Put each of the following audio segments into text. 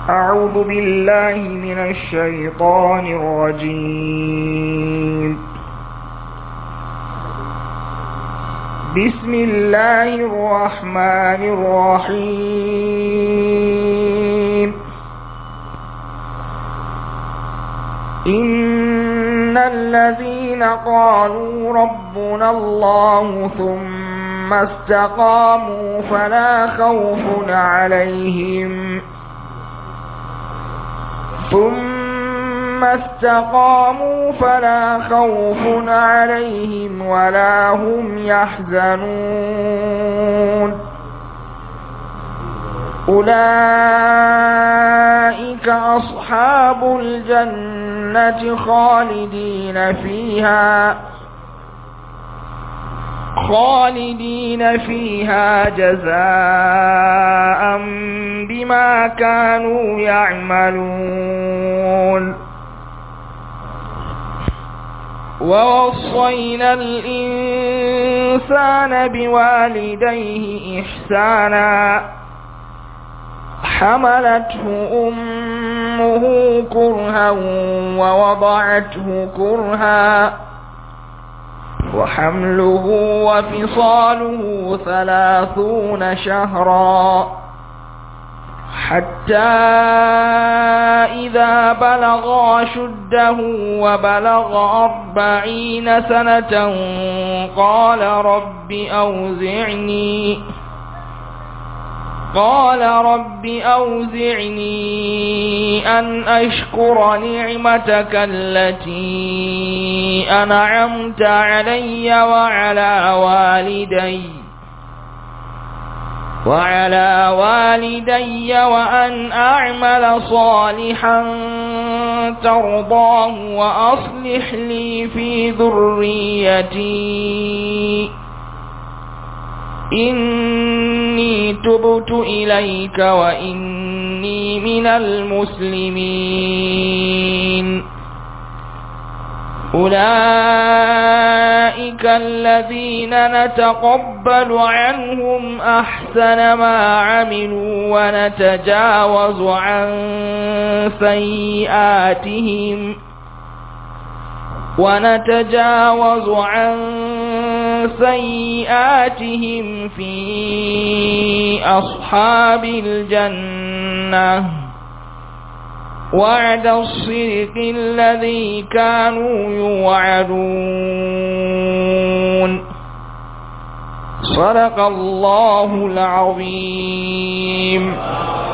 أعوذ بالله من الشيطان الرجيم بسم الله الرحمن الرحيم إن الذين قالوا ربنا الله ثم استقاموا فلا خوف عليهم ثم استقاموا فلا خوف عليهم ولا هم يحزنون أولئك أصحاب الجنة خالدين فيها خالدين فيها جزاء بما كانوا يعملون ووصينا الإنسان بوالديه إحسانا حملته أمه كرها ووضعته كرها وحمله وفصاله ثلاثون شهرا حتى إذا بلغ شده وبلغ أربعين سنة قال رب أوزعني قال رب أوزعني أن أشكر نعمتك التي أنعمت علي وعلى والدي وعلى والدي وأن أعمل صالحا ترضاه وأصلح لي في ذريتي إني تبت إليك وإني من المسلمين أولئك الذين نتقبل عنهم أحسن ما عملوا ونتجاوز عن سيئاتهم ونتجاوز عن سيئاتهم في أصحاب الجنة وعد الصدق الذي كانوا يوعدون صدق الله العظيم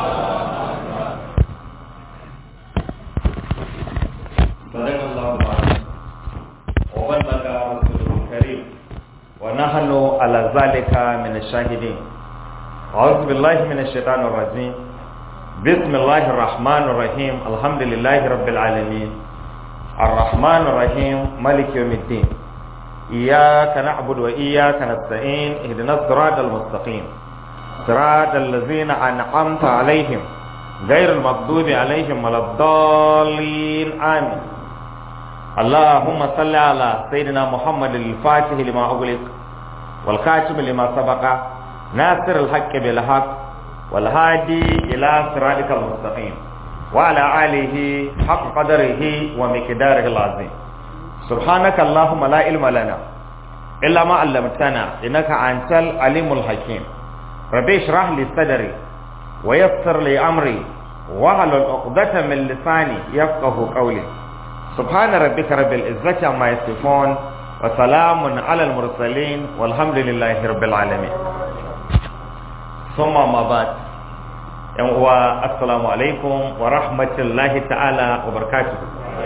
صدق الله العظيم وبلغ رسوله الكريم ونحن على ذلك من الشاهدين أعوذ بالله من الشيطان الرجيم بسم الله الرحمن الرحيم الحمد لله رب العالمين الرحمن الرحيم ملك يوم الدين إياك نعبد وإياك نستعين اهدنا الصراط المستقيم صراط الذين أنعمت عليهم غير المغضوب عليهم ولا الضالين آمين اللهم صل على سيدنا محمد الفاتح لما أغلق والخاتم لما سبق ناصر الحق بالحق والهادي إلى صراطك المستقيم وعلى آله حق قدره ومقداره العظيم سبحانك اللهم لا علم لنا إلا ما علمتنا إنك أنت العليم الحكيم ربي اشرح لي صدري ويسر لي أمري واحلل عقدة من لساني يفقه قولي سبحان ربك رب العزة عما يصفون وسلام على المرسلين والحمد لله رب العالمين ثم ما بعد yan uwa assalamu alaikum wa rahmatullahi ta'ala wa barakatuh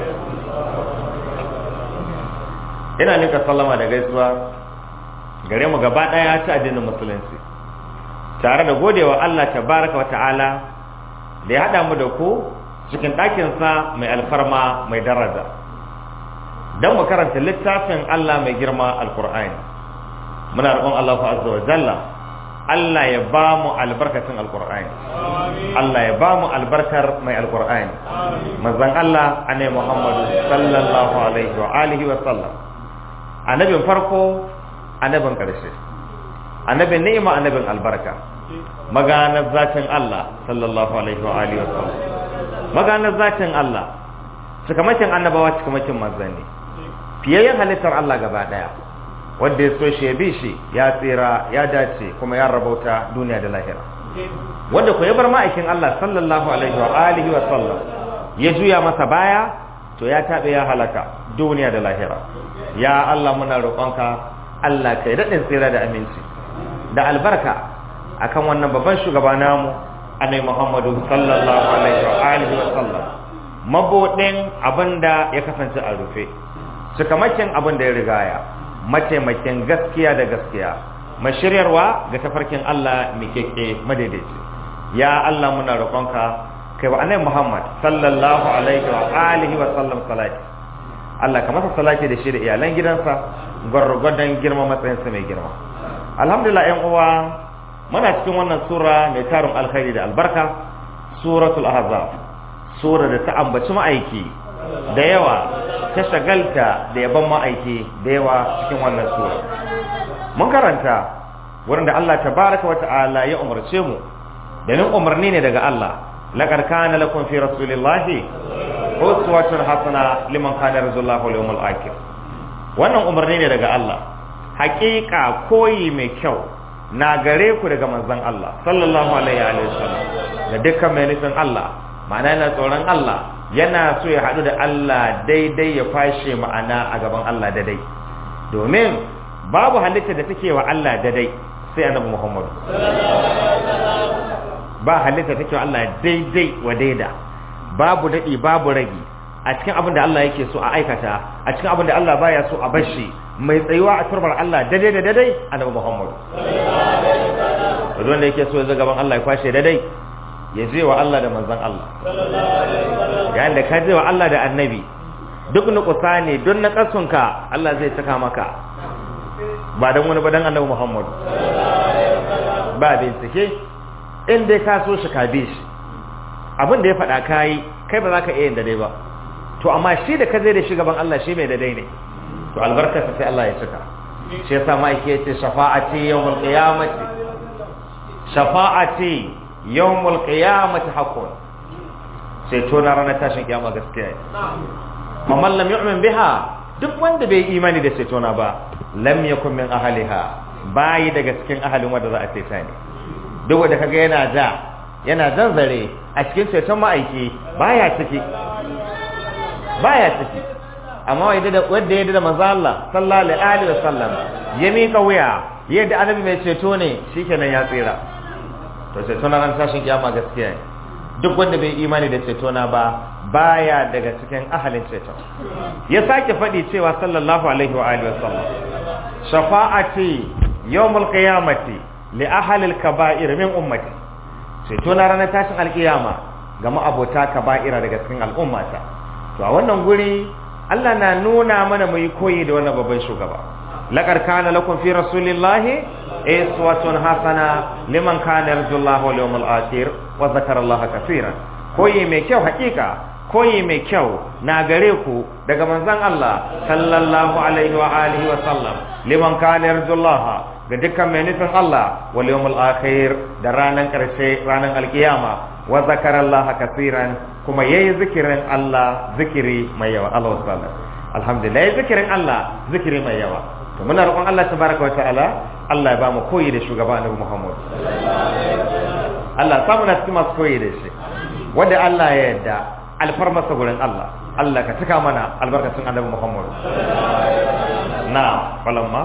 ina nika sallama da gaisuwa gare mu gaba daya ta addinin musulunci tare da godewa Allah tabaraka wa ta'ala da ya hada mu da ku cikin ɗakinsa mai alfarma mai daraja don mu karanta littafin Allah mai girma alkur'ani muna roƙon Allah azza wa jalla Allah ya ba mu albarkacin alkur'ani Allah ya ba mu albarkar mai alkur'ani manzon Allah annabi Muhammadu sallallahu alaihi wa alihi wa sallam annabin farko annabin karshe annabin ni'ima annabin albarka maganar zatin Allah sallallahu alaihi wa alihi wa sallam maganar zatin Allah cikamakin annabawa cikamakin manzanni fiyayyen halittar Allah gaba daya wanda ya so shi ya bi shi ya tsira ya dace kuma ya rabauta duniya da lahira wanda ko ya bar ma'aikin Allah sallallahu alaihi wa alihi wa sallam ya juya masa baya to ya tabe ya halaka duniya da lahira ya Allah muna roƙonka Allah kai daɗin tsira da aminci da albarka akan wannan babban shugaba namu annabi Muhammadu sallallahu alaihi wa alihi wa sallam mabudin abinda ya kasance a rufe cikamakin abin da ya rigaya mataimakin gaskiya da gaskiya mashiryarwa ga tafarkin Allah mikeke madaidaici ya Allah muna roƙonka kai wa annabi Muhammad sallallahu alaihi wa alihi wa sallam salati Allah ka masa salati da shi da iyalan gidansa gwargwadon girma matsayinsa mai girma alhamdulillah ƴan uwa muna cikin wannan sura mai tarin alkhairi da albarka suratul ahzab sura da ta ambaci ma'aiki da yawa ta shagalta da yaban ma'aiki da yawa cikin wannan sura mun karanta wurin da Allah tabaraka wa ta'ala ya umarce mu da nan umarni ne daga Allah laqad kana lakum fi rasulillahi uswatun hasana liman kana yarjullaha wal yawmal akhir wannan umarni ne daga Allah haƙiƙa koyi mai kyau na gare ku daga manzon Allah sallallahu alaihi wa sallam da dukkan mai nufin Allah ma'ana yana tsoron Allah yana so ya haɗu da Allah daidai ya fashe ma'ana a gaban Allah daidai domin babu halitta da take wa Allah daidai sai annabi Muhammad ba halitta take wa Allah daidai wa daida babu daɗi babu ragi a cikin abin da Allah yake so a aikata a cikin abin da Allah baya so a bashi mai tsayuwa a turbar Allah daidai da daidai annabi Muhammad wanda yake so ya zo gaban Allah ya kwashe daidai ya je wa Allah da manzon Allah yayin da ka je wa Allah da annabi duk nukusa ne don na kasunka Allah zai saka maka ba dan wani ba dan annabi Muhammad ba bincike in dai ka so shi ka bi shi abin da ya faɗa kayi kai ba za ka iya yin daidai ba to amma shi da ka zai da shi gaban Allah shi mai daidai ne to albarkarsa sai Allah ya cika shi yasa ma'aiki ya ce shafa'ati yawmul qiyamati shafa'ati yawmul qiyamati haqqun sai to na ranar tashin kiyama gaskiya ne amma lam yu'min biha duk wanda bai imani da sai tona ba lam yakun min ahliha bayi daga cikin ahalin wanda za a ceta ne duk wanda kaga yana da yana zanzare a cikin ceton ma'aiki baya ciki baya ciki amma wanda da wanda ya da manzo Allah sallallahu alaihi wa sallam ya mika wuya yadda annabi mai ceto ne shikenan ya tsira to ceto na ran tashin kiyama gaskiya ne duk wanda bai imani da ceto na ba baya daga cikin ahalin ceto ya sake faɗi cewa sallallahu alaihi wa alihi wa sallam shafa'ati yawmul qiyamati li ahli al-kaba'ir min ummati ceto na ranar tashin alkiyama ga ma'abota kaba'ira daga cikin al'ummata to a wannan guri Allah na nuna mana mu yi koyi da wannan babban shugaba laqad kana lakum fi rasulillahi iswatun hasana liman kana yarjullaha wal yawmal akhir wa zakara Allah kaseeran koyi mai kyau hakika koyi mai kyau na gare ku daga manzon Allah sallallahu alaihi wa alihi wa sallam liman kana yarjullaha ga dukkan mai nufin Allah wal yawmul akhir da ranan karshe ranan alkiyama wa zakara Allah kaseeran kuma yayi zikirin Allah zikiri mai yawa Allah subhanahu alhamdulillah yayi zikirin Allah zikiri mai yawa to muna roƙon Allah tabaraka wa ta'ala Allah ya ba mu koyi da shugaba Annabi Muhammad Allah samu na cikin masu koyi da shi wanda Allah ya yarda alfarmasa gurin Allah Allah ka cika mana albarkacin Annabi Muhammad na falamma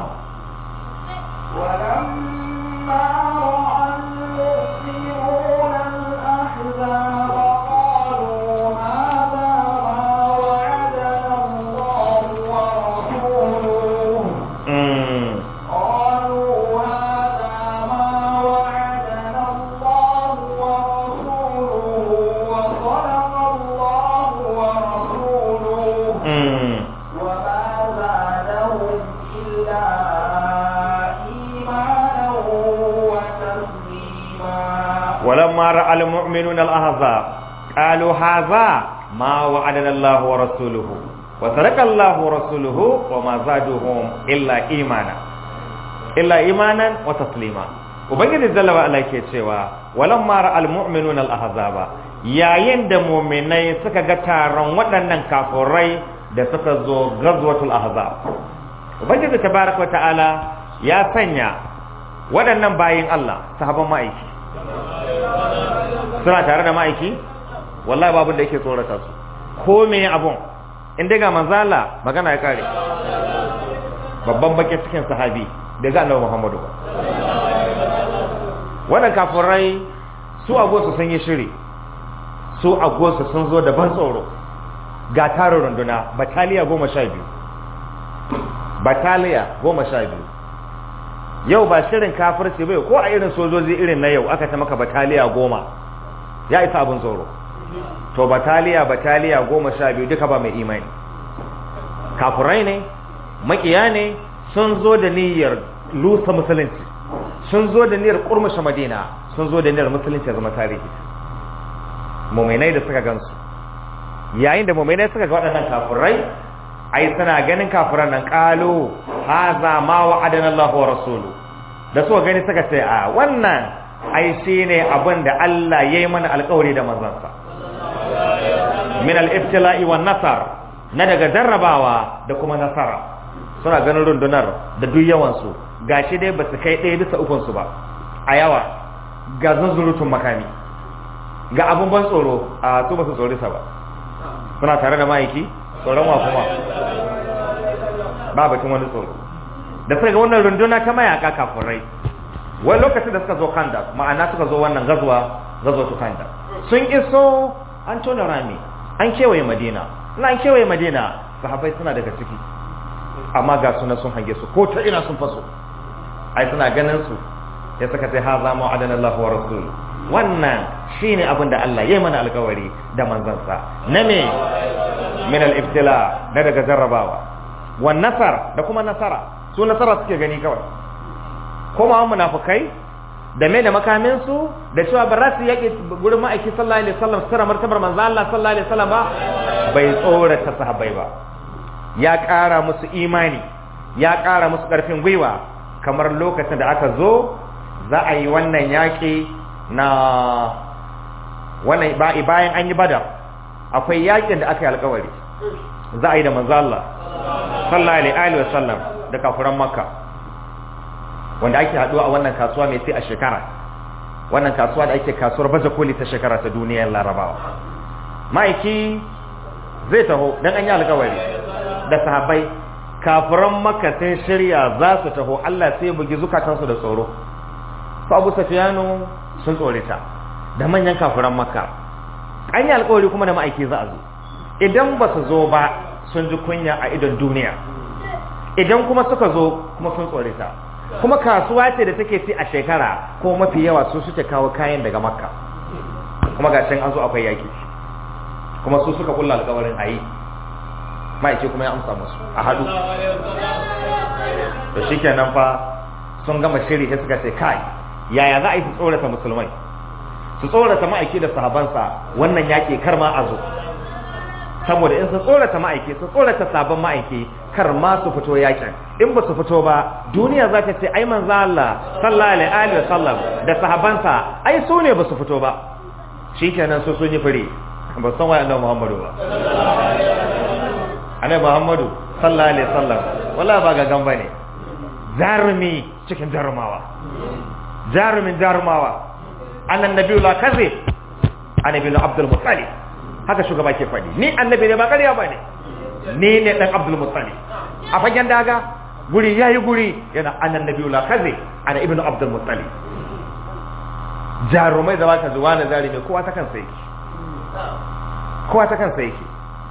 ولما رأى المؤمنون الأحزاب قالوا هذا ما وعدنا الله ورسوله mm, قالوا هذا ما وعدنا الله ورسوله وصدق الله ورسوله mm. وما زادهم إلا إيمانا وتسليما ولما راى المؤمنون الاحزاب قالوا هذا ما وعدنا الله ورسوله وصدق الله ورسوله وما زادهم الا ايمانا الا ايمانا وتسليما ubangiji jalla wa ala ke cewa walamma ra'al mu'minuna al-ahzaba yayin da mu'minai suka ga taron waɗannan kafurai da suka zo ghazwatul ahzab ubangiji tabaraka ta'ala ya sanya waɗannan bayin Allah sahaban ma'aiki suna tare da ma'aiki wallahi babu da yake tsorata su ko me abun in dai ga manzala magana ya kare babban baki cikin sahabi da ga annabi Muhammadu ba wannan kafirai su agosu sun yi shiri su agosu sun zo da ban tsoro ga tarin runduna bataliya goma sha biyu bataliya goma sha biyu yau ba shirin kafirci bai ko a irin sojoji irin na yau aka ta maka bataliya goma ya isa abin tsoro to bataliya bataliya goma sha biyu duka ba mai imani kafirai ne makiya ne sun zo da niyyar lusa musulunci sun zo da niyyar kurmushe madina sun zo da niyyar musulunci ya zama tarihi muminai da suka gansu yayin da muminai suka ga waɗannan kafirai ai suna ganin kafiran nan kalu haza ma wa'adana Allah wa rasulu da suka gani suka ce a wannan ai shine abin da Allah yayi mana alƙawari da manzansa min al-ibtila'i wan nasar na daga jarrabawa da kuma nasara suna ganin rundunar da duk yawan su gashi dai ba su kai ɗaya bisa ukun su ba a yawa ga zunzurutun makami ga abun ban tsoro a su ba su tsori sa ba suna tare da ma'aiki tsoron wa kuma ba batun wani tsoro da suka ga wannan runduna ta mayaka kafirai wani lokacin da suka zo kanda ma'ana suka zo wannan gazuwa gazuwa tu kanda sun iso an tona rami an kewaye madina na an kewaye madina sahabbai suna daga ciki amma ga suna sun hange su ko ta ina sun faso ai suna ganin su ya suka ce ha za mu adana Allah wa rasul wannan shine abin da Allah ya yi mana alkawari da manzansa na me min al-ibtila da daga jarrabawa wan nasar da kuma nasara su nasara suke gani kawai kuma munafukai da me da makamin su da cewa ba za su yaki gurin ma'aiki sallallahu alaihi wasallam sura martabar manzo Allah sallallahu alaihi wasallam ba bai tsorata sahabbai ba ya ƙara musu imani ya ƙara musu ƙarfin gwiwa kamar lokacin da aka zo za a yi wannan yaƙi na wannan bayan an yi badar akwai yaƙin da aka yi alƙawari za a yi da manzo Allah sallallahu alaihi wa sallam da kafuran makka wanda ake haduwa a wannan kasuwa mai sai a shekara wannan kasuwa da ake kasuwar baje koli ta shekara ta duniyar larabawa ma'aiki zai taho dan an yi alƙawari da sahabbai kafiran makka sun shirya za su taho Allah sai bugi zukatansu da tsoro su abu safiyanu sun tsorita da manyan kafiran makka an yi alƙawari kuma da ma'aiki za a zo idan ba su zo ba sun ji kunya a idon duniya idan kuma suka zo kuma sun tsorita kuma kasuwa ce da take ci a shekara ko mafi yawa su suke kawo kayan daga makka kuma ga an zo akwai yaki kuma su suka kulla alƙawarin a yi ma'aiki kuma ya amsa musu a haɗu to shikenan fa sun gama shiri sai suka ce kai yaya za a yi su tsorata musulmai su tsorata ma'aiki da sahabansa wannan yaƙi kar ma a zo saboda in su tsorata ma'aiki su tsorata sabon ma'aiki kar ma su fito yakin in ba su fito ba duniya za ta ce ai manzo Allah sallallahu alaihi wa sallam da sahabansa ai su ne ba su fito ba shikenan su sun yi fure ba san wai annabi Muhammadu ba annabi Muhammadu sallallahu alaihi wasallam wala ba ga gamba ne jarumi cikin jarumawa jarumin jarumawa annan nabiyyu la kaze annabi Abdul Muttalib haka shugaba ke faɗi ni annabi ne ba ƙarya ba ne ni ne ɗan abdul muttalib a fagen daga guri ya yi guri yana annan nabi la kaze ana ibnu abdul muttalib jarumai da baka zuwa na jarumi kowa ta kansa yake kowa ta kansa yake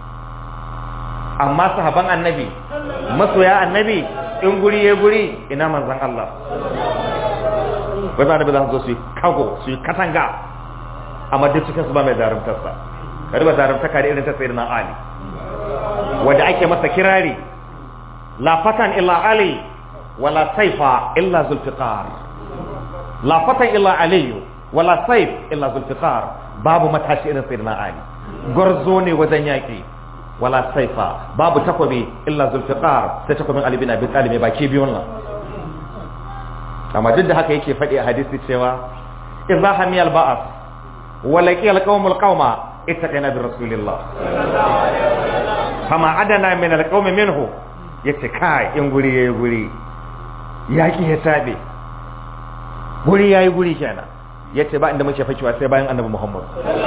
amma sahaban annabi masoya annabi in guri ya guri ina manzan Allah wai ba annabi za su zo su yi kago su yi katanga amma duk cikin su ba mai jarumtarsa ka riba zarantaka da irin ta sayyidina ali wanda ake masa kirari la fatan illa ali wala saifa illa zulfiqar la fatan illa ali wala saif illa zulfiqar babu matashi irin sayyidina ali gwarzo ne wajen yaki wala saifa babu takwabi illa zulfiqar sai takwabin ali bin abi talib baki biyun nan amma duk da haka yake faɗi a hadisi cewa idza hamiyal ba'as wa laqiyal qaumul qauma ittaqina bi rasulillah fama adana min alqaumi minhu yace kai in guri yayi guri yaki ya tabe guri yayi guri kenan yace ba inda muke fakewa sai bayan annabi Muhammad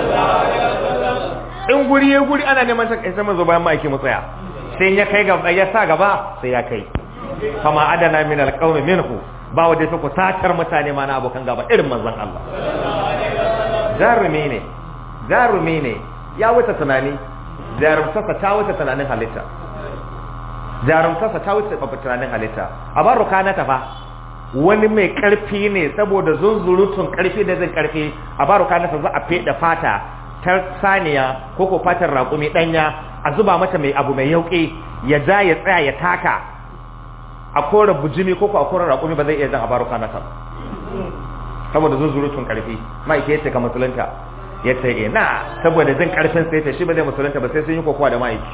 in guri yayi guri ana neman ta kai sai zo bayan ma'aiki mu tsaya sai ya kai gaba ya sa gaba sai ya kai fama adana min alqaumi minhu ba wanda ta kusatar mutane ma na abokan gaba irin manzon Allah jarumi ne jarumi ne ya wuce tunani jarumtarsa ta wuce tunanin halitta jarumtarsa ta wuce tunanin halitta a baro kana ta fa wani mai karfi ne saboda zunzurutun karfi da zai karfi a baro kana ta za a feda fata ta saniya ko ko fatar raƙumi danya a zuba mata mai abu mai yauƙi ya ja ya tsaya ya taka a kora bujimi ko ko a kora raƙumi ba zai iya jan a baro kana ta saboda zunzurutun karfi ma'aike yace ka musulunta ya ce ina saboda jin karfin sai ta shi ba zai musulunta ba sai sun yi kokowa da ma'aiki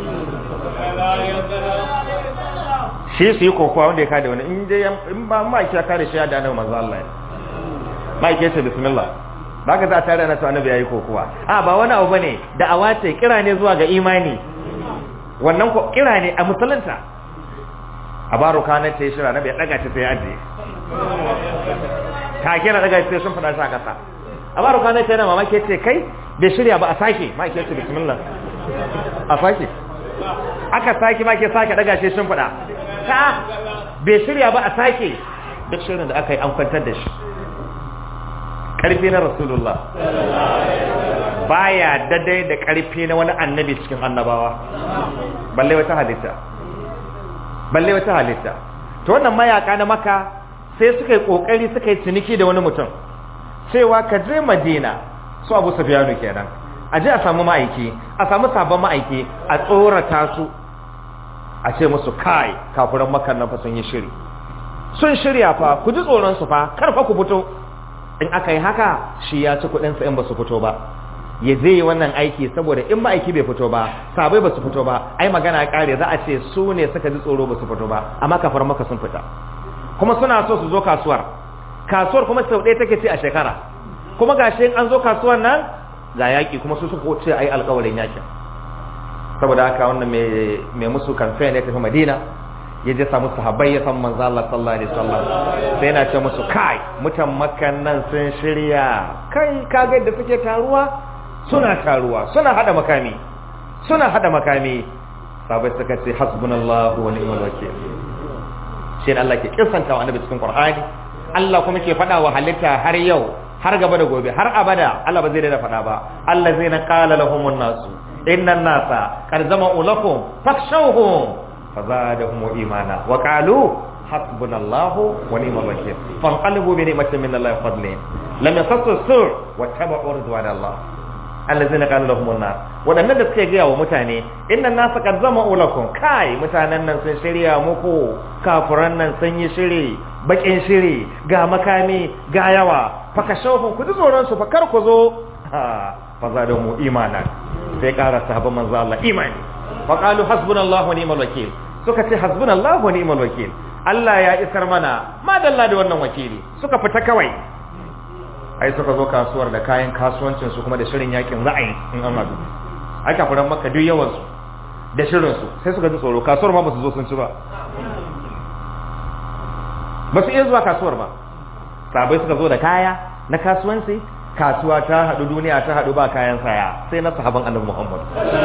shi su yi kokowa wanda ya kada wani in je in ba ma'aiki ya kare shi ya da annabi manzo Allah ma'aiki ya ce bismillah ba ka za a tare na to annabi ya yi kokowa a ba wani abu bane da awa ce kira ne zuwa ga imani wannan ko kira ne a musulunta a baro kanar ta yi shira na bai daga ta sai ajiye ta kira daga sai sun fada shi a kasa a baro kanar ta yana mamaki ce kai bai shirya ba a sake ma ke ce bismillah a sake aka sake ma ke sake daga shi sun fada ta bai shirya ba a sake duk shirin da aka yi an kwantar da shi karfi na rasulullah baya dadai da karfi na wani annabi cikin annabawa balle wata halitta balle wata halitta to wannan mayaka na maka sai suka yi kokari suka yi ciniki da wani mutum cewa ka je madina su abu sufyanu kenan a je a samu ma'aiki a samu sabon ma'aiki a tsorata su a ce musu kai kafuran makan nan fa sun yi shiri sun shirya fa ku ji tsoron su fa kar fa ku fito in aka yi haka shi ya ci kuɗin sa in ba su fito ba ya zai yi wannan aiki saboda in ma'aiki bai fito ba sabai ba su fito ba ai magana ya kare za a ce su ne suka ji tsoro ba su fito ba amma kafar maka sun fita kuma suna so su zo kasuwar kasuwar kuma sau ɗaya take ce a shekara kuma ga shi an zo kasuwar nan ga yaƙi kuma su suka ce ai alƙawarin yaƙin saboda haka wannan mai musu kamfen ya tafi madina ya je samu sahabbai ya san manzo Allah sallallahu alaihi wasallam sai yana ce musu kai mutan makkan nan sun shirya kai kaga da suke taruwa suna taruwa suna hada makami suna hada makami sabai suka ce hasbunallahu wa ni'mal wakeel shi ne Allah ke kisanta wa annabi cikin Qur'ani Allah kuma ke faɗa wa halitta har yau har gaba da gobe har abada Allah ba zai daina faɗa ba allazina qala lahumun nasu innan nasa qad zama'u lakum fakshawhum fazadahum imana wa qalu hasbunallahu wa ni'mal wakeel fanqalabu bi ni'matin min Allah wa fadlin lam yasassu sur wa tabu'u ridwanallah allazina qala lahum an-nas wadannan da suke gaya wa mutane inna nasa qad zama'u lakum kai mutanen nan sun shirya muku kafiran nan sun yi shiri bakin shiri ga makami ga yawa fakashawhum ku ji tsoron su fa kar ku zo fa zadamu imana sai ƙara sahabban manzo Allah imani fa qalu hasbunallahu wa ni'mal wakeel suka ce hasbunallahu wa ni'mal wakeel Allah ya isar mana madalla da wannan wakili suka fita kawai ai suka zo kasuwar da kayan kasuwancin su kuma da shirin yakin ra'ayi in an hadu ai kafiran makka duk yawan su da shirin su sai suka ji tsoro kasuwar ma ba su zo sun ci ba ba su iya zuwa kasuwar ba sabai suka zo da kaya na kasuwanci kasuwa ta hadu duniya ta hadu ba kayan saya sai na sahaban annabi Muhammad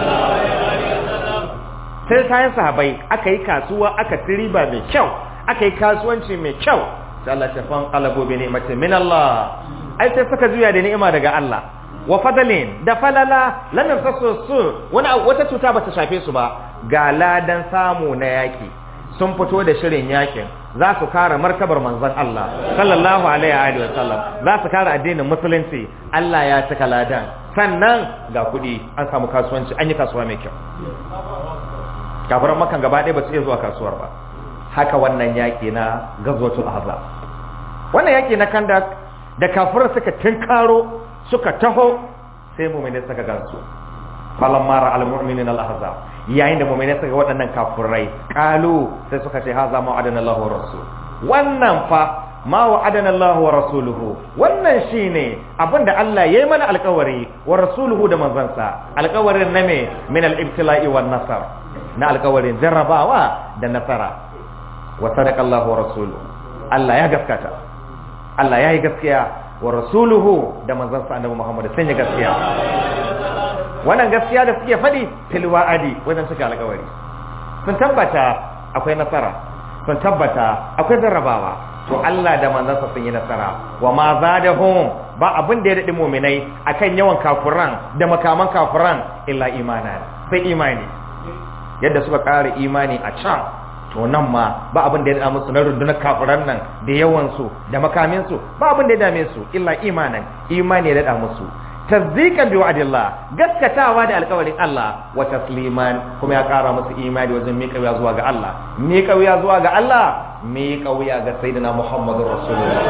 sai kayan sahabai aka yi kasuwa aka tiriba mai kyau aka yi kasuwanci mai kyau sai Allah ta fan qalabo bi ni'matin min Allah ai sai suka juya da ni'ima daga Allah wa fadalin da falala lam yasasu su wani wata cuta ba ta shafe su ba ga ladan samu na yaki sun fito da shirin yakin za su kare martabar manzon Allah sallallahu alaihi wa sallam za su kare addinin musulunci Allah ya cika ladan sannan ga kuɗi an samu kasuwanci an yi kasuwa mai kyau kafiran makan gaba ɗaya ba su iya zuwa kasuwar ba haka wannan yaƙi na gazwatul ahzab wannan yaƙi na kandak da kafirar suka tinkaro suka taho sai mu'mini suka gansu falan mara al mu'minin al ahzab yayin da mu'mini suka waɗannan kafirai qalu sai suka ce haza ma adana Allahu rasul wannan fa ma wa'adana Allah wa rasuluhu wannan shine abinda Allah yayi mana alƙawari wa rasuluhu da manzansa alƙawarin na me min al-ibtila'i wan nasar na alƙawarin jarrabawa da nasara wa sadaqa Allah wa rasuluhu Allah ya gaskata Allah ya yi gaskiya wa rasuluhu da manzansa annabi Muhammad sun yi gaskiya wannan gaskiya da suke faɗi fil wa'adi wajen suka alƙawari sun tabbata akwai nasara sun tabbata akwai jarrabawa to Allah da manzansa sun yi nasara wa ma zadahum ba abin da ya daɗi muminai akan yawan kafuran da makaman kafuran illa imana sai imani yadda suka ƙara imani a can to nan ma ba abin da ya dame musu na rundunar kafiran nan da yawansu da makaminsu ba abin da ya dame su illa imanan imani ya daɗa musu tasdiqan bi wa'dillah gaskatawa da alƙawarin Allah wa tasliman kuma ya ƙara musu imani wajen miƙa wuya zuwa ga Allah miƙa wuya zuwa ga Allah miƙa wuya ga sayyidina Muhammadur Rasulullah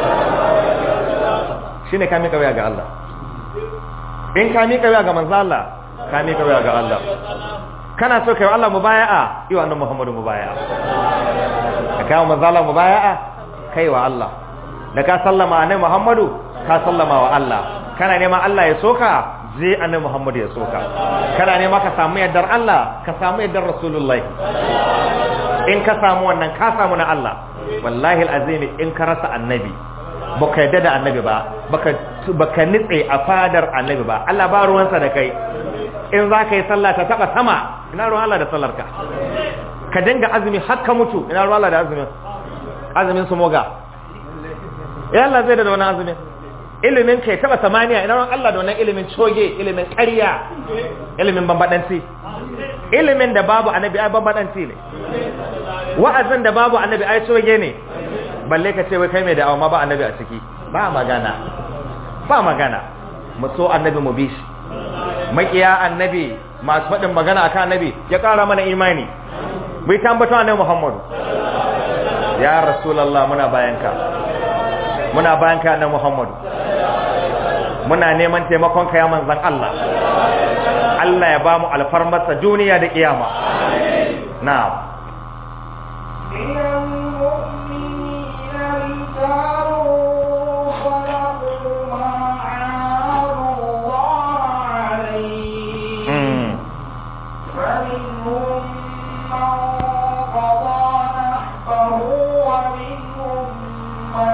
shine ka miƙa wuya ga Allah in ka miƙa wuya ga manzo Allah ka miƙa wuya ga Allah kana so kai wa Allah mubaya'a yi wa annabi Muhammadu mubaya'a ka kai wa manzo Allah mubaya'a kai wa Allah da ka sallama annabi Muhammadu ka sallama wa Allah kana neman Allah ya soka je annabi Muhammadu ya soka kana nema ka samu yardar Allah ka samu yardar Rasulullahi in ka samu wannan ka samu na Allah wallahi alazimi in ka rasa annabi baka yadda da annabi ba baka baka nitse a fadar annabi ba Allah ba ruwansa da kai in za ka yi sallah ta taba sama ina ruwan Allah da sallar ka ka dinga azumi har ka mutu ina ruwan Allah da azumin azumin su moga ya Allah zai da wani azumin ilimin kai taba samaniya ina ruwan Allah da wannan ilimin coge ilimin ƙarya ilimin bambadanci ilimin da babu annabi ai bambadanci ne wa'azin da babu annabi ai coge ne balle ka ce wai kai mai da'awa ma ba annabi a ciki ba magana ba magana mu so annabi mu bi shi makiya annabi masu faɗin magana akan annabi ya ƙara mana imani bai tambato annabi Muhammadu ya rasulullah muna bayanka muna bayanka annabi Muhammadu muna neman taimakon ka ya manzon Allah Allah ya ba mu alfarmarsa duniya da kiyama na'am من المؤمنين رجال صدقوا ما عاهدوا الله عليه mm. فمنهم من قضى نحبه ومنهم من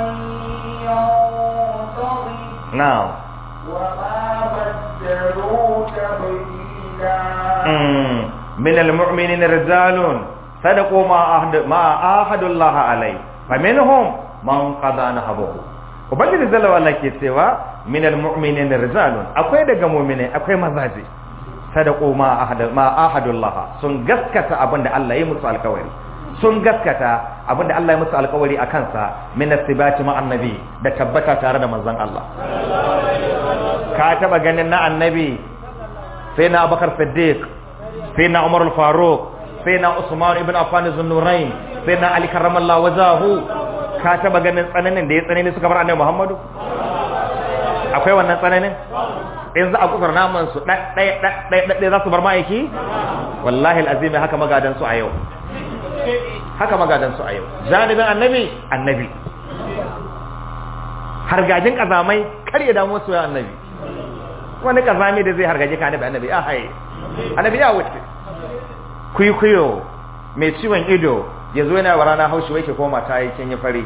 ينتظر na'am وما بدلوا تبديلا mm. من المؤمنين رجال صدقوا ما أهد ما آهدوا الله عليه فمنهم من قضى نحبه ubangiji zalla wala ke cewa min almu'minin rijalun akwai daga mu'mine akwai mazaje sadaqu ma ahad ma ahadullah sun gaskata abinda Allah ya musu alkawari sun gaskata abinda Allah ya musu alkawari akan sa min asibati ma annabi da tabbata tare da manzon Allah ka taba ganin na annabi sai na Abubakar Siddiq sai na Umar al-Faruq sai na Usman ibn Affan az-Nurayn sai na Ali karramallahu wajahu ka taba ganin tsananin da ya tsanani suka bar annabi Muhammadu akwai wannan tsananin in za a kusur naman su ɗaya ɗaya za su bar ma'aiki wallahi al'azim haka magadan su a yau haka magadan su a yau janibin annabi annabi hargajin kazamai kar ya damu su ya annabi wani kazami da zai hargaje ka annabi annabi ya haye annabi ya wuce kuikuyo mai ciwon ido ya zo yana wa rana haushi wai ke koma ta yi kin yi fari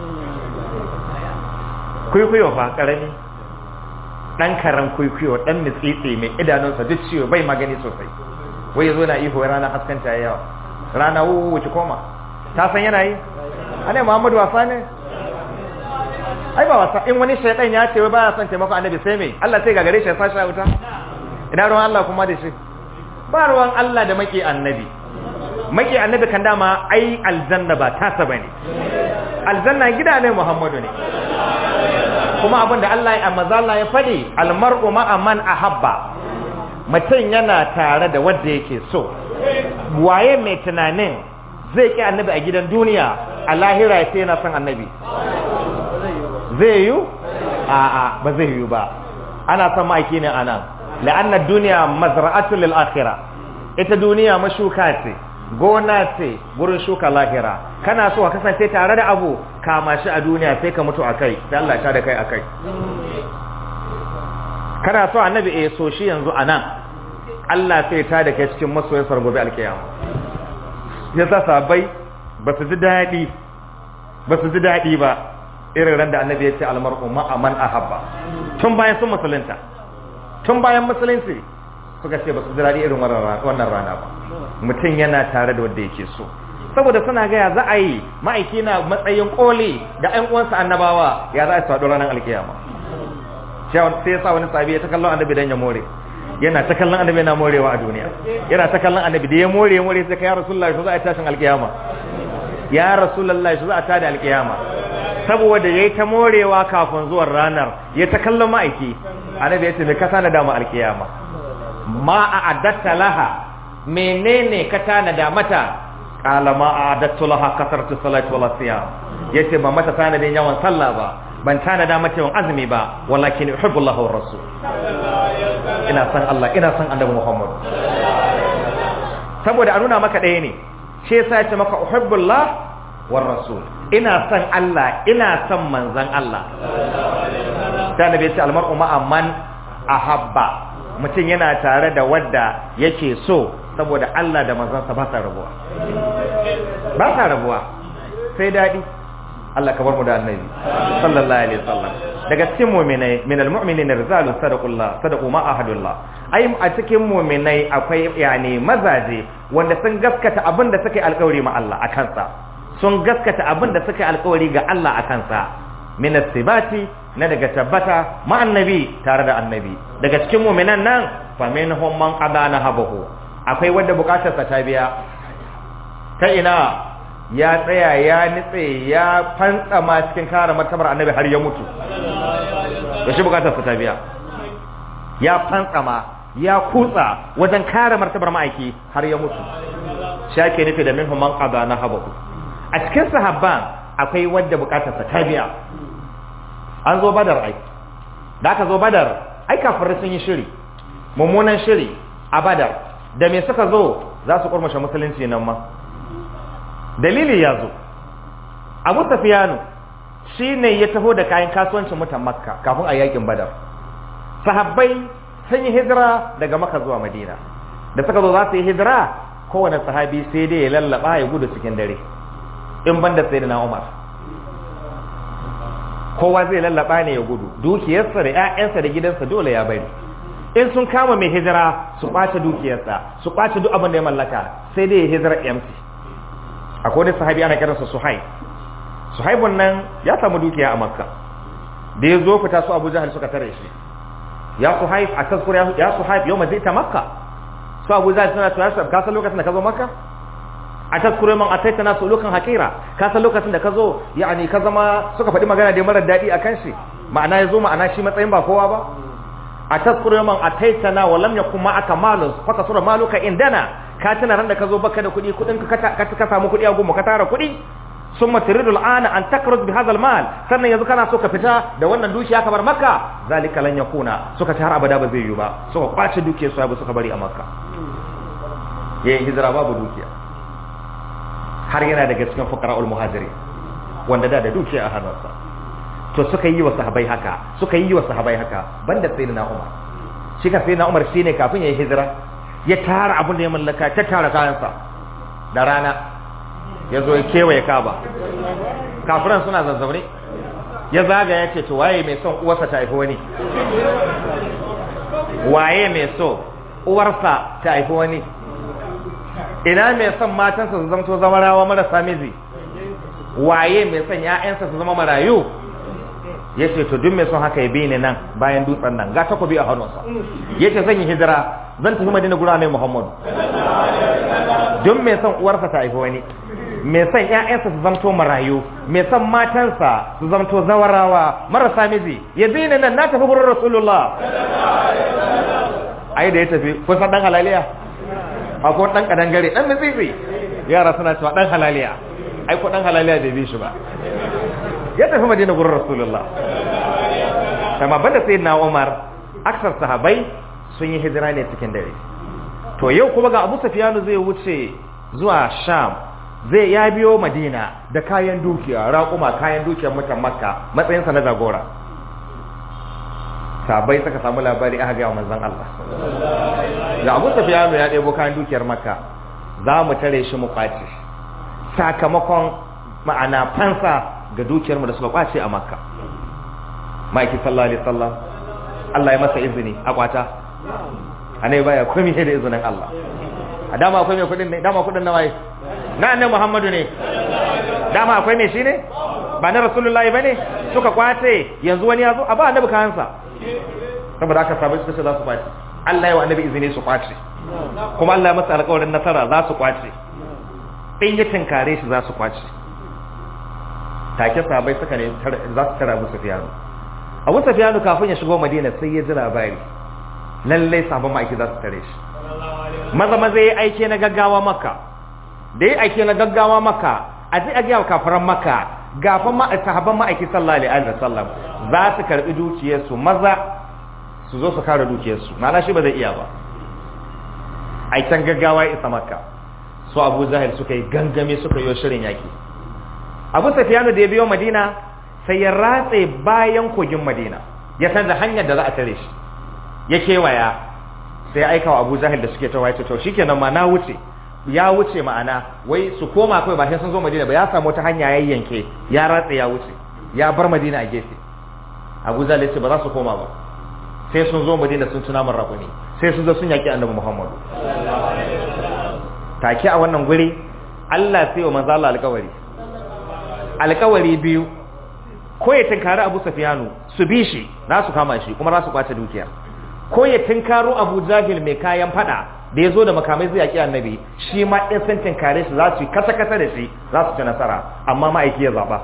kuikuyo fa karami dan karan kuikuyo dan mitsitsi mai idanunsa duk ciwo bai magani sosai wai ya zo na ihu rana haskanta ya yawa rana wuce koma ta san yana yi anai muhammadu wasa ne ai ba wasa in wani shaidan ya ce wai baya son taimako annabi sai me Allah sai gagare shi ya sashi a wuta ina ruwan Allah kuma da shi ba ruwan Allah da maki annabi maki annabi kan dama ai aljanna ba tasa bane aljanna gida ne Muhammadu ne kuma abin da Allah ya mazalla ya fadi almar'u ma'a man ahabba mutum yana tare da wanda yake so waye mai tunanin zai ki annabi a gidan duniya a lahira ya ce yana son annabi zai yi a'a ba zai yi ba ana son ma'aiki ne anan la'anna duniya mazra'atu lil akhirah ita duniya mashuka ce gona ce gurin shuka lahira kana so ka kasance tare da abu kama shi a duniya sai ka mutu akai sai Allah ta da kai akai kana so annabi eh so shi yanzu anan Allah sai ta da kai cikin masoyin sargobe alkiyama yasa sabai ba su ji daɗi ba su ji daɗi ba irin ran da annabi ya ce almar'u ma'a man ahabba tun bayan sun musulunta tun bayan musulunci suka ce ba su ji daɗi irin wannan rana ba mutum yana tare da wanda yake so saboda suna gaya za a yi ma'aiki na matsayin koli da ƴan uwansa annabawa ya za a faɗo ranar alkiyama sai ya sa wani sabi ya ta kallon annabi dan ya more yana ta kallon annabi yana morewa a duniya yana ta kallon annabi da ya more ya more sai ka ya rasulullahi shi za a tashin alkiyama ya rasulullahi shi za a tada alkiyama saboda yayi ta morewa kafin zuwan ranar ya ta kallon ma'aiki annabi ya ce me ka tana da mu alkiyama ma a adatta laha menene ka tana da mata qala ma a adattu laha kasartu salati wala siyam yace ba mata tana da yawan sallah ba ban tana da mata yawan azumi ba walakin uhibbu Allah wa rasul ina san Allah ina san annabi Muhammad saboda a nuna maka ɗaya ne shi yasa ya ce maka uhibbullah war rasul ina san Allah ina san manzan Allah da nabi ya ce almar'u ma'a man ahabba mutum yana tare da wadda yake so saboda Allah da manzansa ba sa rabuwa ba sa rabuwa sai daɗi Allah ka bar mu da annabi sallallahu alaihi wasallam daga cikin mu'minai min almu'minina rijalun sadaqullah sadaqu ma ahadullah ai a cikin mu'minai akwai yani mazaje wanda sun gaskata abin da suka yi alƙawari ma Allah akan sa sun gaskata abin da suka yi alƙawari ga Allah akan sa min as-sibati na daga tabbata ma annabi tare da annabi daga cikin mu'minan nan fa minhum man qadana habahu akwai wanda bukatarsa ta biya ta ina ya tsaya ya nitse ya fantsama cikin kare martabar annabi har ya mutu da shi bukatarsa ta biya ya fantsama ya kutsa wajen kare martabar ma'aiki har ya mutu shi ake nufi da minhum man qadana habahu a cikin sahabban akwai wanda bukatarsa ta biya an zo badar ai da aka zo badar ai kafirai sun yi shiri mummunan shiri a badar da me suka zo za su kurmushe musulunci nan ma dalili ya zo abu tafiyanu shi ne ya taho da kayan kasuwancin mutan makka kafin a yakin badar sahabbai sun yi hijira daga makka zuwa madina da suka zo za su yi hijira kowane sahabi sai dai ya lallaba ya gudu cikin dare in banda sai da na umar kowa zai lallaba ne ya gudu dukiyarsa da 'ya'yansa da gidansa dole ya bari in sun kama mai hijira su ɓace dukiyarsa su ɓace duk abin da ya mallaka sai dai ya hijira empty akwai wani sahabi ana kiransa suhaib suhaibun nan ya samu dukiya a makka da ya zo fita su abu jahal suka tare shi ya suhaib a tazkur ya suhaib yau mazai ta makka su abu jahal suna tuya su ka san lokacin da ka zo makka a tazkur man ataita nasu lukan hakira ka san lokacin da ka zo yani ka zama suka faɗi magana da marar daɗi akan shi ma'ana ya zo ma'ana shi matsayin ba kowa ba a tazkur man ataitana wa lam yakun ma'aka malun fa kasura maluka indana ka tuna ran da ka zo baka da kuɗi kuɗin ka ka samu kuɗi a goma ka tara kuɗi sun matiridu al'ana an takarus bi hadal mal sannan yanzu kana so ka fita da wannan dukiya kamar makka zalika lan yakuna suka ci har abada ba zai yi ba suka kwace dukiyar su suka bari a makka yayin hijira babu dukiya har yana daga cikin fuqara'ul muhajiri wanda da da dukiya a hannunsa to suka yi wa sahabbai haka suka yi wa sahabbai haka banda sayyidina umar shi ka sayyidina umar shine kafin yayin hijira ya tara abin da ya mallaka ta tara kayansa da rana ya zo ya kewaye kaba kafiran suna zazzaune ya zaga ya ce to waye mai son uwarsa ta haifi wani waye mai so uwarsa ta haifi wani ina mai son matansa su zamto zama rawa marasa miji waye mai son ya'yansa su zama marayu ya ce to duk mai son haka ya bi ni nan bayan dutsen nan ga takobi a hannunsa ya ce zan yi hijira zan tafi madina gura ne muhammadu duk mai son uwarsa ta haifi wani mai son ƴaƴansa su zamto marayu mai son matansa su zamto zawarawa marasa miji ya bi ni nan na tafi gurin rasulullah ai da ya tafi kun san dan halaliya akwai dan kadangare dan mitsitsi yara suna cewa dan halaliya ai ko dan halaliya bai bi shi ba ya tafi madina gurin rasulullah kama banda sai na umar aksar sahabai sun yi hijira ne cikin dare to yau kuma ga abu safiyanu zai wuce zuwa sham zai ya biyo madina da kayan dukiya raƙuma kayan dukiyar mutan makka matsayinsa na jagora sabai suka samu labari aka gaya manzon Allah da abu safiyanu ya ɗebo kayan dukiyar makka za mu tare shi mu kwace sakamakon ma'ana fansa ga dukiyarmu da suka kwace a makka ma'aiki sallallahu alaihi wasallam Allah ya masa izini a kwata anai baya komai da izinin Allah a dama akwai mai kudin ne dama kudin na waye na annabi Muhammadu ne dama akwai mai shi ne ba na rasulullahi bane suka kwace yanzu wani ya zo a ba annabi kayansa saboda aka sabai suka ce za su kwace Allah ya wa annabi izini su kwace kuma Allah ya masa alƙawarin nasara za su kwace in ya tinkare shi za su kwace take sabai suka ne za su tara Abu Sufyan Abu Sufyan kafin ya shigo Madina sai ya ji labari lalle sabon ma'aiki za su tare shi maza maza ya aike na gaggawa maka da ya aike na gaggawa maka a ji a gaya kafaran maka gafan ma sahabban ma'aiki sallallahu alaihi wasallam za su karbi dukiyarsu maza su zo su kare dukiyarsu ma'ana shi ba zai iya ba aikan gaggawa ya isa makka su abu zahir suka yi gangame suka yi shirin yaki abu safiyanu da ya biyo madina sai ya ratse bayan kogin madina ya san da hanyar da za a tare shi ya kewaya sai ya aika wa abu zahir da suke tawaye to shikenan ma na wuce ya wuce ma'ana wai su koma kawai ba sai sun zo madina ba ya samu wata hanya ya yanke ya ratse ya wuce ya bar madina a gefe abu zahir ya ce ba za su koma ba sai sun zo madina sun tuna min raƙuni sai sun zo sun yaƙi annabi muhammadu take a wannan guri Allah sai wa manzo Allah alƙawari alƙawari biyu ko ya tinkari Abu Sufyanu su bi shi za su kama shi kuma za su kwace dukiya ko ya tinkaro Abu Jahil mai kayan fada da ya zo da makamai zai yaƙi annabi shi ma in sun tinkare shi za su yi kasa kasa da shi za su ci nasara amma ma'aiki ya zaɓa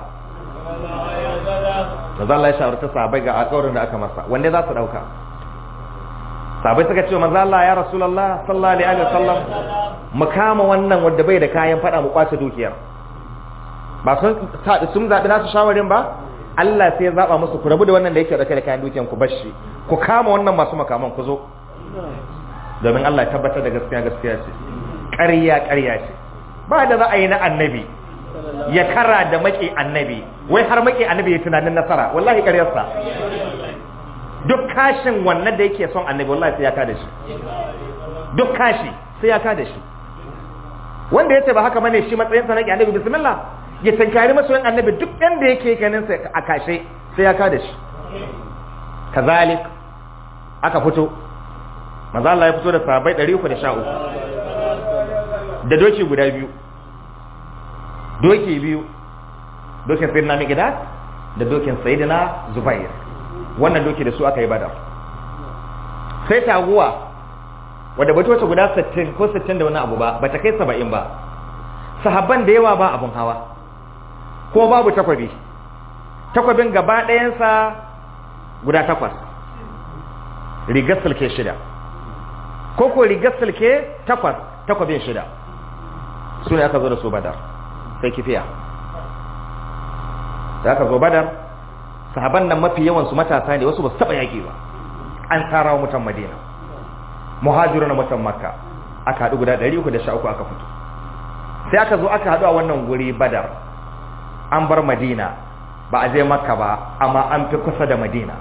manzo Allah ya shawarta sahabbai ga alƙawarin da aka masa wanda za su ɗauka sahabbai suka ce manzo Allah ya Rasulullah sallallahu alaihi wasallam mu kama wannan wanda bai da kayan fada mu kwace dukiyar ba sun sun zabi nasu shawarin ba Allah sai ya zaba musu ku rabu da wannan da yake da kayan dukiyar ku bashi ku kama wannan masu makaman ku zo domin Allah ya tabbatar da gaskiya gaskiya ce ƙarya ƙarya ce ba da za a yi na annabi ya kara da maki annabi wai har maki annabi ya tunanin nasara wallahi ƙaryarsa duk kashin wannan da yake son annabi wallahi sai ya kada shi duk kashi sai ya kada shi wanda yace ba haka bane shi matsayin sa na annabi bismillah ya tankari masoyin annabi duk yanda yake ganin sa a kashe sai ya kada shi kazalik aka fito manzo Allah ya fito da sahabbai 313 da doki guda biyu doki biyu dokin sayyidina Miqdad da dokin sayyidina Zubair wannan doki da su aka yi badar sai taguwa wadda bata wace guda 60 ko 60 da wani abu ba bata kai 70 ba sahabban da yawa ba abun hawa ko babu takwabi takwabin gaba ɗayansa guda takwas rigar sulke shida ko ko rigar sulke takwas takwabin shida su ne aka zo da su badar sai kifiya da aka zo badar sahaban nan mafi yawan su matasa ne wasu ba su taba yaki ba an tara wa mutan madina muhajiru na mutan makka aka haɗu guda 313 aka fito sai aka zo aka haɗu a wannan guri badar an bar madina ba a je makka ba amma an fi kusa da madina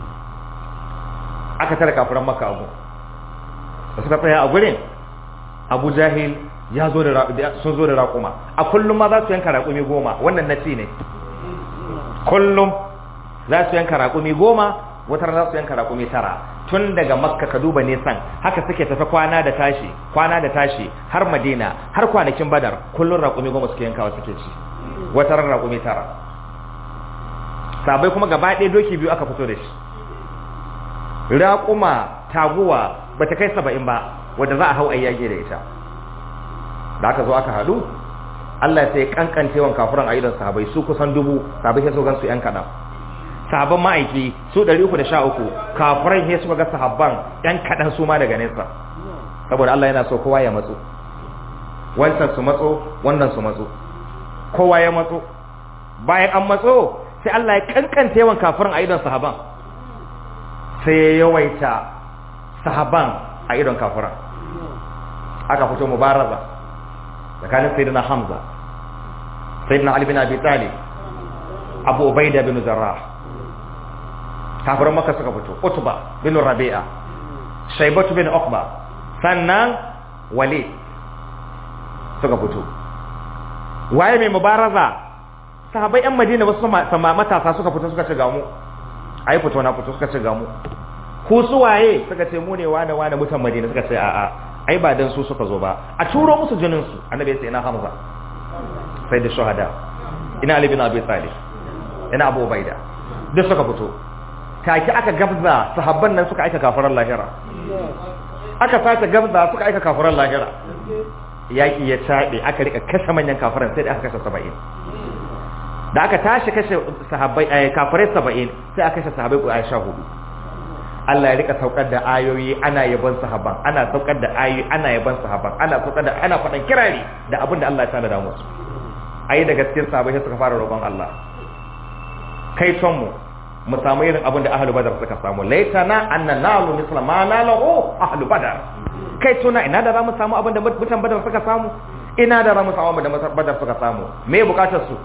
aka tara kafiran makka abu da suka tsaya a gurin abu jahil ya zo da sun zo da raƙuma a kullum ma za su yanka raƙumi goma wannan na ci ne kullum za su yanka raƙumi goma wata za su yanka raƙumi tara tun daga makka ka duba nisan haka suke tafi kwana da tashi kwana da tashi har madina har kwanakin badar kullum raƙumi goma suke yankawa suke ci wata ran raƙumi tara sabai kuma gaba ɗaya doki biyu aka fito da shi raƙuma taguwa ba ta kai saba'in ba wadda za a hau ayyage da ita da aka zo aka haɗu Allah sai kankancewan kafuran a idon sahabai su kusan dubu sahabai sai su gan su yan kaɗan sahabban ma'aiki su 313 kafuran sai suka ga sahabban yan kaɗan su ma daga nesa saboda Allah yana so kowa ya matso wancan su matso wannan su matso kowa ya matso bayan an matso sai Allah ya kankancewan kafuran a idon sahaban sai ya yawaita sahaban a idon kafuran aka fito mubaraza tsakanin sayyidina hamza sayyidina ali bin abi talib abu ubaida bin jarrah kafirin maka suka fito utba bin rabi'a shaibatu bin uqba sannan walid suka fito waye mai mubaraza sahabai yan madina wasu sama matasa suka fito suka ce ga mu ai fito na fito suka ce ga mu ku su waye suka ce mu ne wane wane mutan madina suka ce a'a ai ba dan su suka zo ba a turo musu jinin su annabi ya ce ina hamza sai da shuhada ina ali bin abi talib ina abu ubaida duk suka fito take aka gabza sahabban nan suka aika kafaran lahira aka sace gabza suka aika kafaran lahira yaki ya tabe aka rika kashe manyan kafaran sai da aka kashe 70 da aka tashi kashe sahabbai ay kafirai 70 sai aka kashe sahabbai ku Aisha hudu Allah ya rika saukar da ayoyi ana yaban sahabban ana saukar da ayoyi ana yaban sahabban ana saukar da ana fadan kirari da abin da Allah ya tana da musu ayi da gaskiyar sahabbai suka fara roƙon Allah kai ton mu mu samu irin abin da ahlu badar suka samu laitana anna nalu misla ma nalahu ahlu badar kai tuna ina da za mu samu abin da mutan badar suka samu ina da za mu samu abin da badar suka samu me bukatar su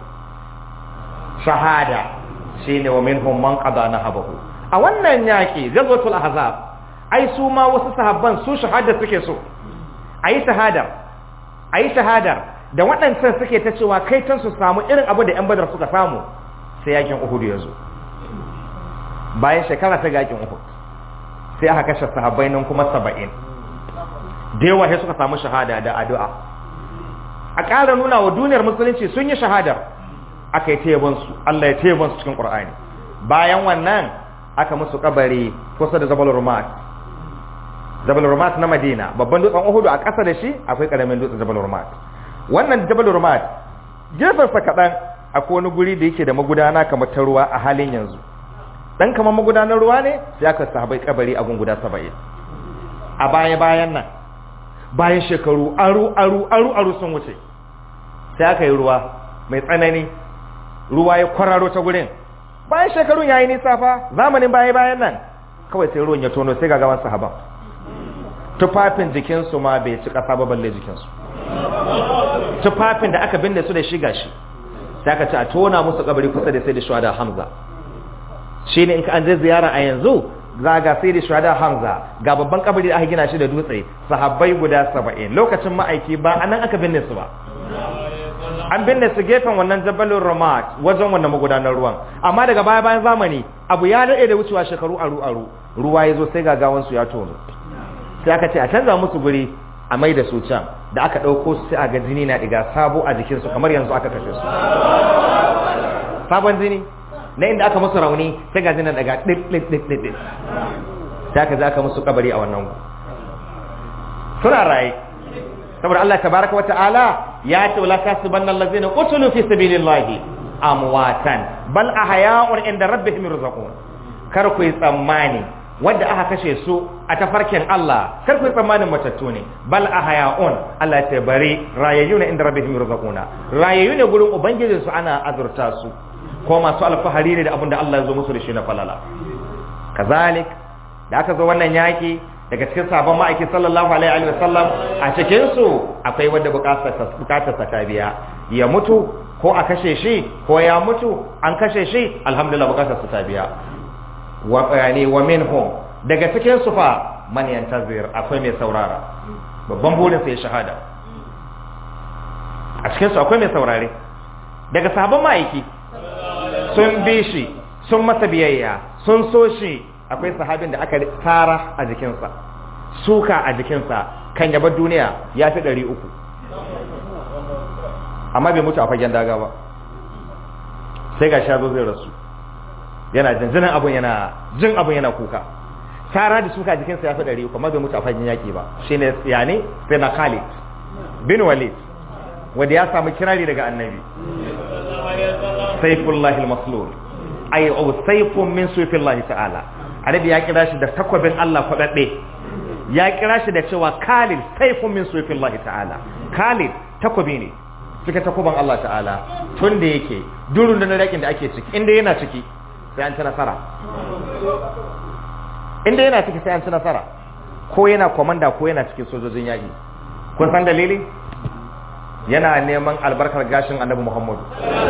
shahada shine wa minhum man qada nahabahu a wannan yaki gazwatul ahzab ai su ma wasu sahabban su shahada suke so ayi shahada ayi shahadar da waɗancan suke ta cewa kai tan su samu irin abin da yan badar suka samu sai yakin uhud ya zo bayan shekara ta yakin uhud sai aka kashe sahabbai nan kuma saba'in da yawa sai suka samu shahada da addu'a a ƙara nuna wa duniyar musulunci sun yi shahadar aka yi tebansu Allah ya tebansu cikin ƙur'ani bayan wannan aka musu kabari kusa da jabal rumat jabal rumat na madina babban dutsen uhudu a ƙasa da shi akwai ƙaramin dutsen jabal rumat wannan jabal rumat gefensa kaɗan akwai wani guri da yake da magudana kamar ta ruwa a halin yanzu dan kamar magudanar ruwa ne sai aka sahabai kabari a gunguda saba'in a baya bayan nan bayan shekaru aru aru aru aru sun wuce sai aka yi ruwa mai tsanani ruwa ya kwararo ta gurin bayan shekarun yayi nisa fa zamanin baya bayan nan kawai sai ruwan ya tono sai ga gaban sahaban tufafin jikinsu ma bai ci kasa ba balle jikinsu tufafin da aka binne su da shi gashi sai aka ce a tona musu kabari kusa da sai da shuhada hamza shine in ka an je ziyara a yanzu za ga sai da shuhada hamza ga babban kabari da aka gina shi da dutse sahabbai guda saba'in lokacin ma'aiki ba anan aka binne su ba an binne su gefen wannan jabalin ramat wajen wannan magudanar ruwan amma daga baya bayan zamani abu ya daɗe da wucewa shekaru aru aru ruwa ya zo sai gagawan su ya tono sai aka ce a canza musu guri a mai da su can da aka ɗauko su sai a ga jini na ɗiga sabo a jikinsu kamar yanzu aka kashe su sabon jini na inda aka musu rauni sai ga jinin daga ɗin ɗin ɗin ɗin ɗin sai aka aka musu kabari a wannan suna raye saboda Allah tabaraka wa ta'ala ya ce wala tasibanna allazina qutilu fi sabilillahi amwatan bal ahya'un inda rabbihim yurzaqun kar ku yi tsammani wanda aka kashe su a tafarkin Allah kar ku yi tsammanin matattu ne bal ahya'un Allah ya ce bari rayayyuna inda rabbihim yurzaquna rayayyune gurin ubangijin su ana azurta su ko masu alfahari ne da abin da Allah ya zo musu da shi na falala kazalik da aka zo wannan yaki daga cikin sabon ma'aiki sallallahu alaihi wa sallam a cikin su akwai wanda bukatar sa ta biya ya mutu ko a kashe shi ko ya mutu an kashe shi alhamdulillah bukatar sa ta biya wa yani wa minhum daga cikin su fa man yantazir akwai mai saurara babban burin sa ya shahada a cikin su akwai mai saurare daga sabon ma'aiki sun bi shi sun masa biyayya sun so shi akwai sahabin da aka tara a jikinsa suka a jikinsa kan yabar duniya ya fi ɗari uku amma bai mutu a fagen daga ba sai ga shazo zai rasu yana jinjinin abun yana jin abun yana kuka tara da suka a jikinsa ya fi ɗari uku amma bai mutu a fagen yaƙi ba shi ne yani sai na khalid bin walid wanda ya samu kirari daga annabi saifullahi al-maslul ay au saifun min suyfillahi ta'ala annabi ya kira shi da takwabin Allah fadadde ya kira shi da cewa Khalid saifun min suyfillahi ta'ala Khalid takwabi ne cikin takwaban Allah ta'ala tun da yake durun da na yakin da ake ciki inda yana ciki sai an ci nasara inda yana ciki sai an ci nasara ko yana komanda ko yana cikin sojojin yaki kun san dalili yana neman albarkar gashin annabi Muhammadu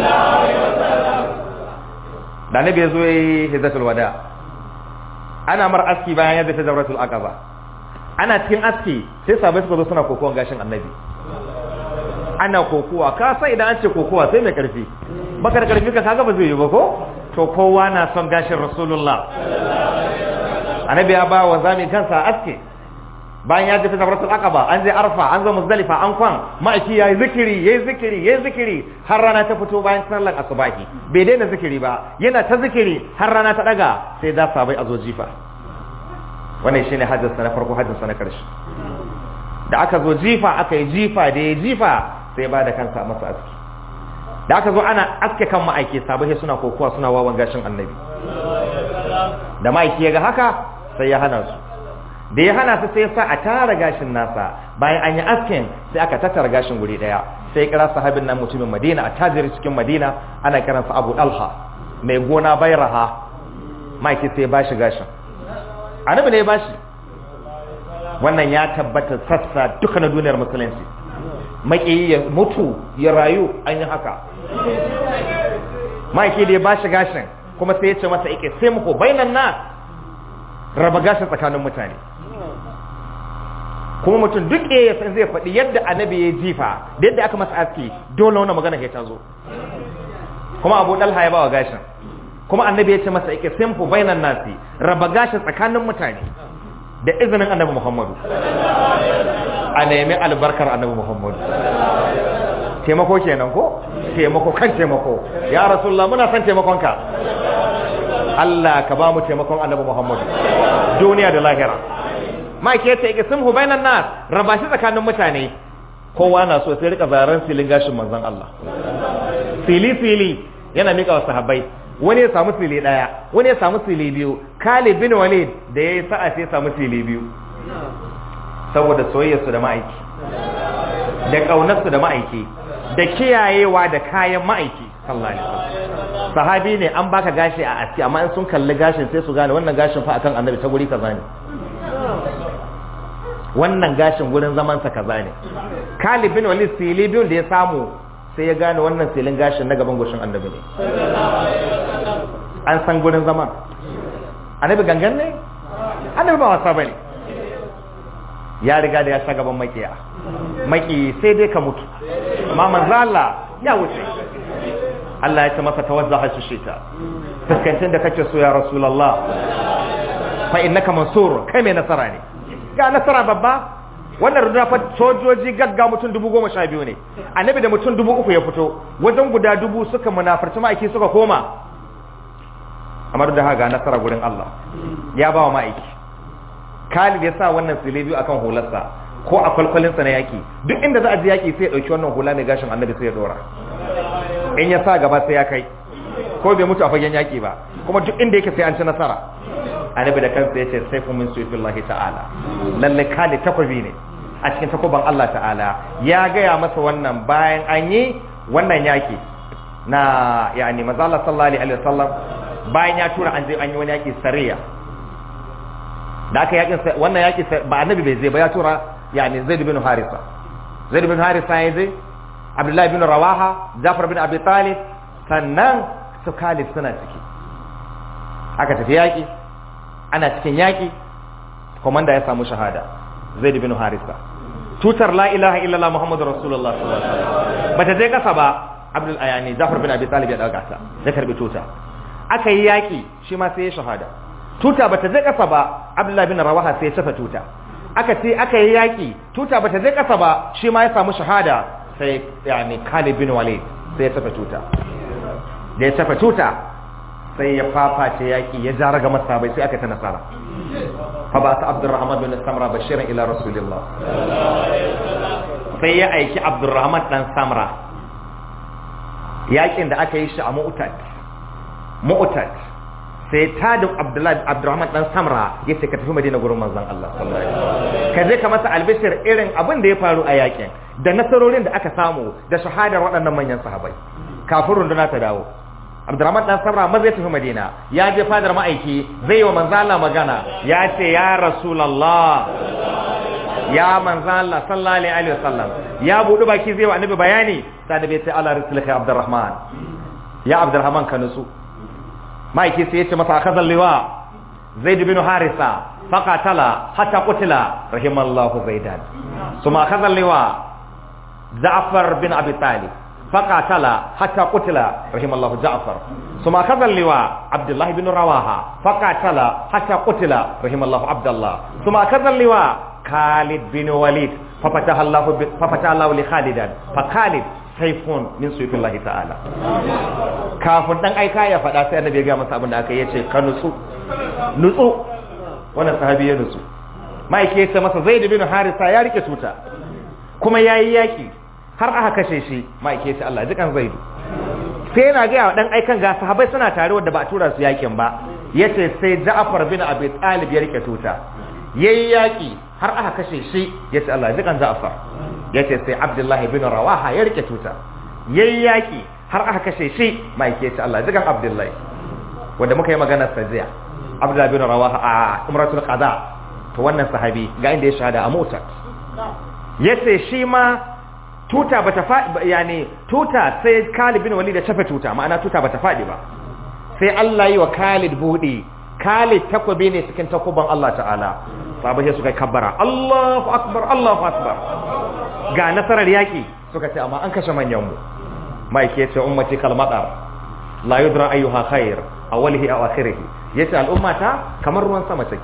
da annabi ya zo ya yi hizzatul wada ana mar aski bayan yadda ta zauratul aqaba ana cikin aski sai sabai suka zo suna kokowan gashin annabi ana kokowa ka sai idan an ce kokowa sai mai karfi baka da karfi ka kaga ba zai yi ba ko to kowa na son gashin rasulullah annabi ya ba wa zami kansa aski bayan ya tafi zabratul aqaba an je arfa an zo muzdalifa an kwan ma'aiki yayi zikiri yayi zikiri yayi zikiri har rana ta fito bayan sallar asubahi bai daina zikiri ba yana ta zikiri har rana ta daga sai da sabai a zo jifa wannan shine hajjin sa na farko hajjin sa na karshe da aka zo jifa aka yi jifa da ya jifa sai ba da kansa masa aski da aka zo ana aske kan ma'aiki sabai suna kokowa suna wawan gashin annabi da ma'aiki ya ga haka sai ya hana su da ya hana su sai ya sa a tara gashin nasa bayan an yi askin sai aka tattara gashin guri daya sai ya kira sahabin nan mutumin madina a tajiri cikin madina ana kiransa abu dalha mai gona bayraha ma'aiki sai ya bashi gashin annabi ne ya bashi wannan ya tabbata sassa duka na duniyar musulunci maki ya mutu ya rayu an yi haka ma'aiki da ya bashi gashin kuma sai ya ce masa ike sai muku bainan na raba gashin tsakanin mutane kuma mutum duk ya san zai faɗi yadda annabi ya jifa da yadda aka masa aski dole wannan magana ya tazo kuma abu dalha ya bawa gashin kuma annabi ya ce masa ike sai muku bainan nasi raba gashin tsakanin mutane da izinin annabi muhammadu a nemi albarkar annabi muhammadu taimako kenan ko taimako kan taimako ya rasulullah muna son taimakonka Allah ka ba mu taimakon annabi muhammadu duniya da lahira ma ke ta yake sun hubainan nas raba shi tsakanin mutane kowa na so sai rika zaren silin gashin manzon Allah fili fili yana mika wa sahabbai wani ya samu sili daya wani ya samu sili biyu Khalid bin Walid da yayi sa'a sai ya samu sili biyu saboda soyayyarsu da ma'aiki da ƙaunarsu da ma'aiki da kiyayewa da kayan ma'aiki sallallahu alaihi wasallam sahabi ne an baka gashi a aski amma in sun kalli gashin sai su gane wannan gashin fa akan annabi ta guri kaza ne wannan gashin gurin zaman sa kaza ne Khalid bin Walid sili biyun da ya samu sai ya gane wannan silin gashin na gaban goshin annabi ne an san gurin zaman annabi gangan ne annabi ba wasa bane ya riga da ya sha gaban makiya maki sai dai ka mutu amma manzo Allah ya wuce Allah ya ce masa tawazzaha shi shita fuskancin da kake so ya rasulullah fa innaka mansur kai mai nasara ne ga nasara babba wannan ruduna fa sojoji gagga mutum dubu goma sha biyu ne annabi da mutum dubu uku ya fito wajen guda dubu suka munafarci ma'aiki suka koma amma da haka nasara gurin Allah ya ba wa ma'aiki Khalid ya sa wannan sile biyu akan hularsa ko a kwalkwalinsa na yaki duk inda za a ji yaki sai ya dauki wannan hula mai gashin annabi sai ya dora in ya sa gaba sai ya kai ko bai mutu a fagen yaki ba kuma duk inda yake sai an ci nasara annabi da kansa yace sayfu min suyfillahi ta'ala lalle Khalid takwabi ne a cikin takuban Allah ta'ala ya gaya masa wannan bayan an yi wannan yaki na yani manzo Allah sallallahu alaihi wasallam bayan ya tura an je an yi wani yaki sariya da aka yakin wannan yaki ba annabi bai zai ba ya tura yani zaid bin harisa zaid bin harisa ya zai abdullahi bin rawaha jafar bin abi talib sannan su khalid suna ciki aka tafi yaki ana cikin yaki komanda ya samu shahada zaid bin harisa tutar la ilaha illallah muhammadur rasulullah sallallahu alaihi wasallam bata je kasa ba abdul ayani jafar bin abi talib ya dauka ta ya karbi tuta aka yi yaki shi ma sai ya shahada tuta bata je kasa ba abdullahi bin rawaha sai ya tafa tuta aka ce aka yi yaki tuta bata je kasa ba shi ma ya samu shahada sai yani Khalid bin Walid sai ya tafa tuta da ya tafa tuta sai ya faface yaki ya jara ga masabai sai aka ta nasara fa ba ta Abdurrahman bin Samra bashiran ila Rasulillah sai ya aiki Abdurrahman dan Samra yakin da aka yi shi a Mu'tad Mu'tad sai ta da Abdullahi Abdurrahman dan Samra ya ce ka tafi Madina gurin manzon Allah sallallahu alaihi wasallam ka je ka masa albishir irin abin da ya faru a yakin da nasarorin da aka samu da shahadar waɗannan manyan sahabbai kafin runduna ta dawo Abdurrahman dan Samra ma zai tafi Madina ya je fadar ma'aiki zai wa manzon Allah magana ya ce ya Rasulullah ya manzan Allah sallallahu alaihi wasallam ya budu baki zai wa annabi bayani sai da bai sai ala rasulika abdurrahman ya abdurrahman ka nutsu maiki sai yace masa akazal liwa zaid bin harisa faqatala hatta qutila rahimallahu zaidan suma akazal liwa ja'far bin abi talib faqatala hatta qutila rahimallahu ja'far suma akazal liwa abdullah bin rawaha faqatala hatta qutila rahimallahu abdullah suma akazal liwa khalid bin walid ففتح الله ب... ففتح الله لخالدا فخالد saifun min suyufillahi ta'ala kafin dan aika ya faɗa sai annabi ya ga masa abin da aka yi yace ka nutsu nutsu wannan sahabi ya nutsu maike yace masa zaid bin harisa ya rike tuta kuma yayi yaki har aka kashe shi maike yace Allah jikan zaid sai yana ga dan aikan ga sahabbai suna tare wanda ba a tura su yakin ba yace sai Ja'far bin Abi Talib ya rike tuta yayi yaki har aka kashe shi yace Allah jikan Ja'far yace sai Abdullahi bin Rawaha ya rike tuta yayi yaki har aka kashe shi mai ke ce Allah jikan Abdullahi wanda muka yi magana sajiya Abdullahi bin Rawaha a Umratul Qada to wannan sahabi ga inda ya shahada a Mu'tah yace shi ma tuta bata faɗi yani tuta sai Khalid bin Walid da tafe tuta ma'ana tuta bata faɗi ba sai Allah yi wa Khalid buɗe Khalid takobi ne cikin takuban Allah ta'ala sahabai suka kabbara Allahu akbar Allahu akbar ga nasarar yaki suka ce amma an kashe manyan mu mai ke ce ummati kalmadar la yudra ayyuha khair awwalihi aw akhirih yace al'ummata kamar ruwan sama take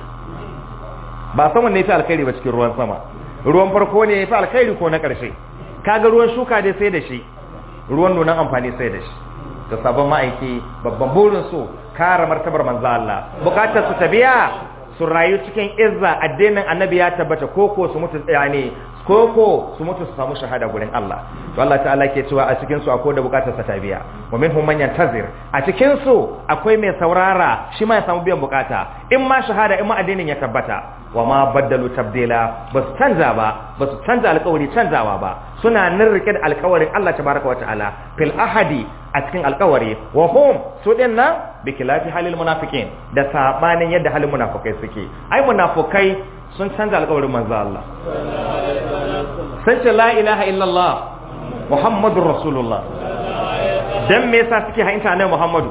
ba saman ne yafi alkhairi ba cikin ruwan sama ruwan farko ne yafi alkhairi ko na karshe kaga ruwan shuka dai sai da shi ruwan nunan amfani sai da shi to sabon ma'aiki babban burin su kare martabar manzo Allah bukatar su tabiya su rayu cikin izza addinin annabi ya tabbata koko su mutu yani koko su mutu su samu shahada gurin Allah to Allah ta'ala ke cewa a cikin su akwai da bukatar sa ta biya wa minhum man yantazir a cikin su akwai mai saurara shi ma ya samu biyan bukata in ma shahada in ma addinin ya tabbata wa ma baddalu tabdila ba su canza ba ba su canza alƙawari canzawa ba suna nan rike da alƙawarin Allah tabaraka wa ta'ala fil ahadi a cikin alƙawari wa hum su din nan bi khilafi halil munafiqin da sabanin yadda halin munafikai suke ai munafikai sun canza alƙawarin manzo Allah sun ce la ilaha illallah muhammadur rasulullah dan me yasa suke hainta ne muhammadu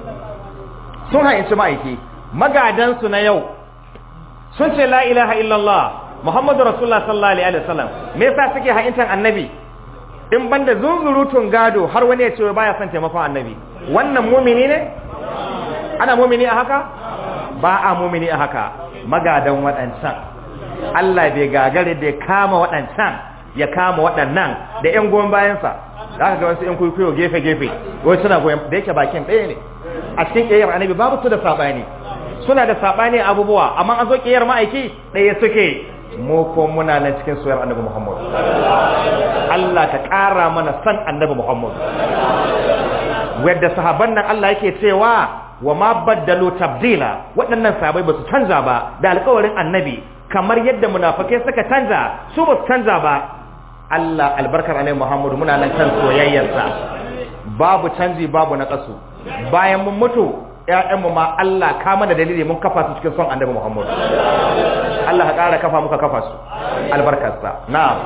sun hainci ma'aiki magadan su na yau sun ce la ilaha illallah muhammadu rasulullah sallallahu alaihi wasallam me yasa suke haintan annabi in banda zunzurutun gado har wani ya ce baya son taimakon annabi wannan mumini ne ana mumini a haka ba a mumini a haka magadan waɗancan Allah bai gagare da ya kama waɗancan ya kama waɗannan da ƴan goyon bayansa za ka ga wasu ƴan kuikuyo gefe-gefe wai suna goyon da yake bakin ɗaya ne a cikin ƙiyar annabi babu su da saɓani suna da saɓani abubuwa amma an zo ƙiyar ma'aiki ɗaya suke mu ko muna nan cikin soyar annabi Muhammad Allah ka ƙara mana san annabi Muhammad wadda sahaban nan Allah yake cewa wa ma baddalu tabdila waɗannan sahabbai ba su canza ba da alƙawarin annabi kamar yadda munafikai suka canza su ba su canza ba Allah albarkar annabi Muhammad muna nan kan soyayyarsa babu canji babu na kasu bayan mun mutu ƴaƴanmu ma Allah ka mana dalili mun kafa su cikin son annabi Muhammad Allah ka ƙara kafa muka kafa su albarkarsa na'am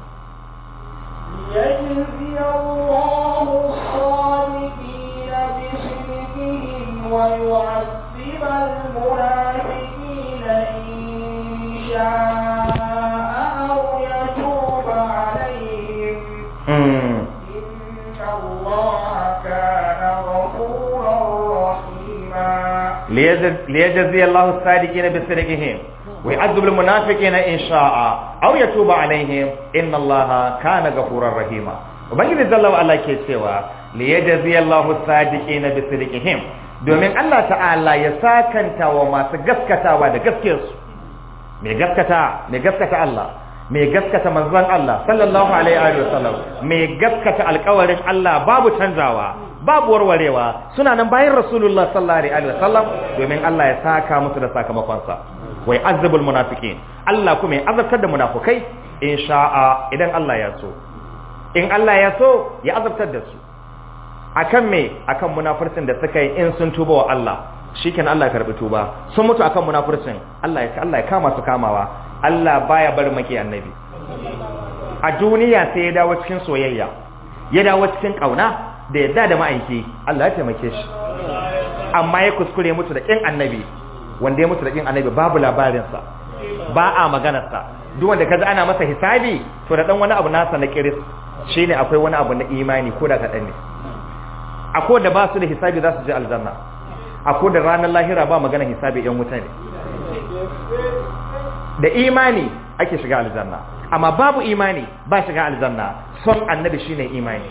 يجزي الله الصادقين بصدقهم ويعذب المنافقين إن شاء أو يتوب عليهم mm. إن الله كان غفورا رحيما ليجز- ليجزي الله الصادقين بصدقهم ويعذب المنافقين إن شاء أو يتوب عليهم إن الله كان غفورا رحيما وبنجي جل وعلا ke cewa liyajzi Allahu sadiqina bisidqihim domin Allah ta'ala ya sakanta wa masu gaskatawa da gaskiyarsu mai gaskata mai gaskata Allah mai gaskata manzon Allah sallallahu alaihi wa sallam mai gaskata alƙawarin Allah babu canzawa babu warwarewa suna nan bayan rasulullah sallallahu alaihi wa sallam domin Allah ya saka musu da sakamakonsa wai azabul munafiqin Allah kuma ya azabtar da munafukai in sha'a idan Allah ya so in Allah ya so ya azabtar da su akan me akan munafircin da suka yi in sun tuba wa Allah shikenan Allah ya karbi tuba sun mutu akan munafircin Allah ya Allah ya kama su kamawa Allah baya bar maki annabi a duniya sai ya dawo cikin soyayya ya dawo cikin kauna da yadda da ma'aiki Allah ya taimake shi amma ya kuskure mutu da kin annabi wanda ya mutu da kin annabi babu labarinsa ba a maganarsa duk wanda kaji ana masa hisabi to da dan wani abu nasa na kiris shine akwai wani abu na imani ko da kadan ne akwai da ba su da hisabi za su je aljanna akwai da ranar lahira ba magana hisabi yan wuta ne da imani ake shiga aljanna amma babu imani ba shiga aljanna son annabi shine imani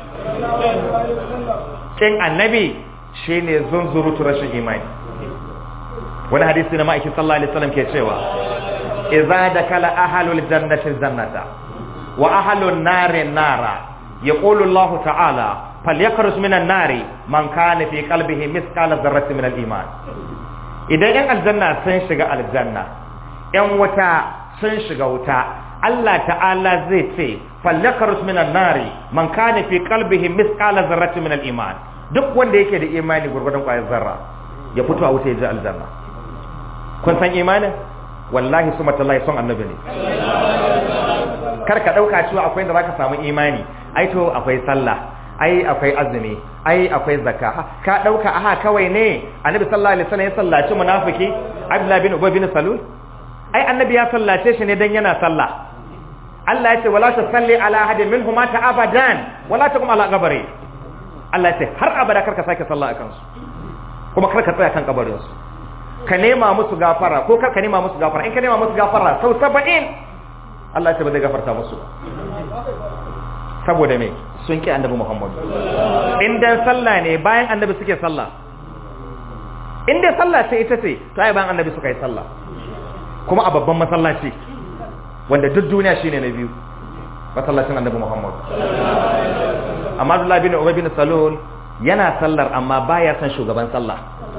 kin annabi shine zunzurutu rashin imani wani hadisi na ma'aikin sallallahu alaihi wasallam ke cewa idza dakala ahlul jannati jannata wa ahlun nari nara yaqulu Allah ta'ala falyakhruj minan nari man kana fi qalbihi mithqala dharratin min al-iman idan yan aljanna sun shiga aljanna yan wuta sun shiga wuta Allah ta'ala zai ce falyakhruj minan nari man kana fi qalbihi mithqala dharratin min al-iman duk wanda yake da imani gurgurdan kwayar zarra ya fito a wuta ya je aljanna kun san imanin wallahi su matallahi son annabi ne kar ka dauka cewa akwai da zaka samu imani ai to akwai sallah ai akwai azumi ai akwai zakka ka dauka aha kawai ne annabi sallallahu alaihi wasallam ya sallaci munafiki abdullah bin ubay bin salul ai annabi ya sallace shi ne dan yana sallah Allah ya ce wala tusalli ala ahadin minhum mata abadan wala taqum ala qabri Allah ya ce har abada kar ka sake sallah akan su kuma kar ka tsaya kan kabarin su ka nema musu gafara ko kar ka nema musu gafara in ka nema musu gafara sau 70 Allah ya ce ba zai gafarta musu saboda me sun ki annabi Muhammad in dan sallah ne bayan annabi suke sallah in dai sallah ce ita ce to ai bayan annabi suka yi sallah kuma a babban masallaci wanda duk duniya shine na biyu masallacin annabi Muhammad amma Abdullah bin Ubay bin Salul yana sallar amma baya son shugaban sallah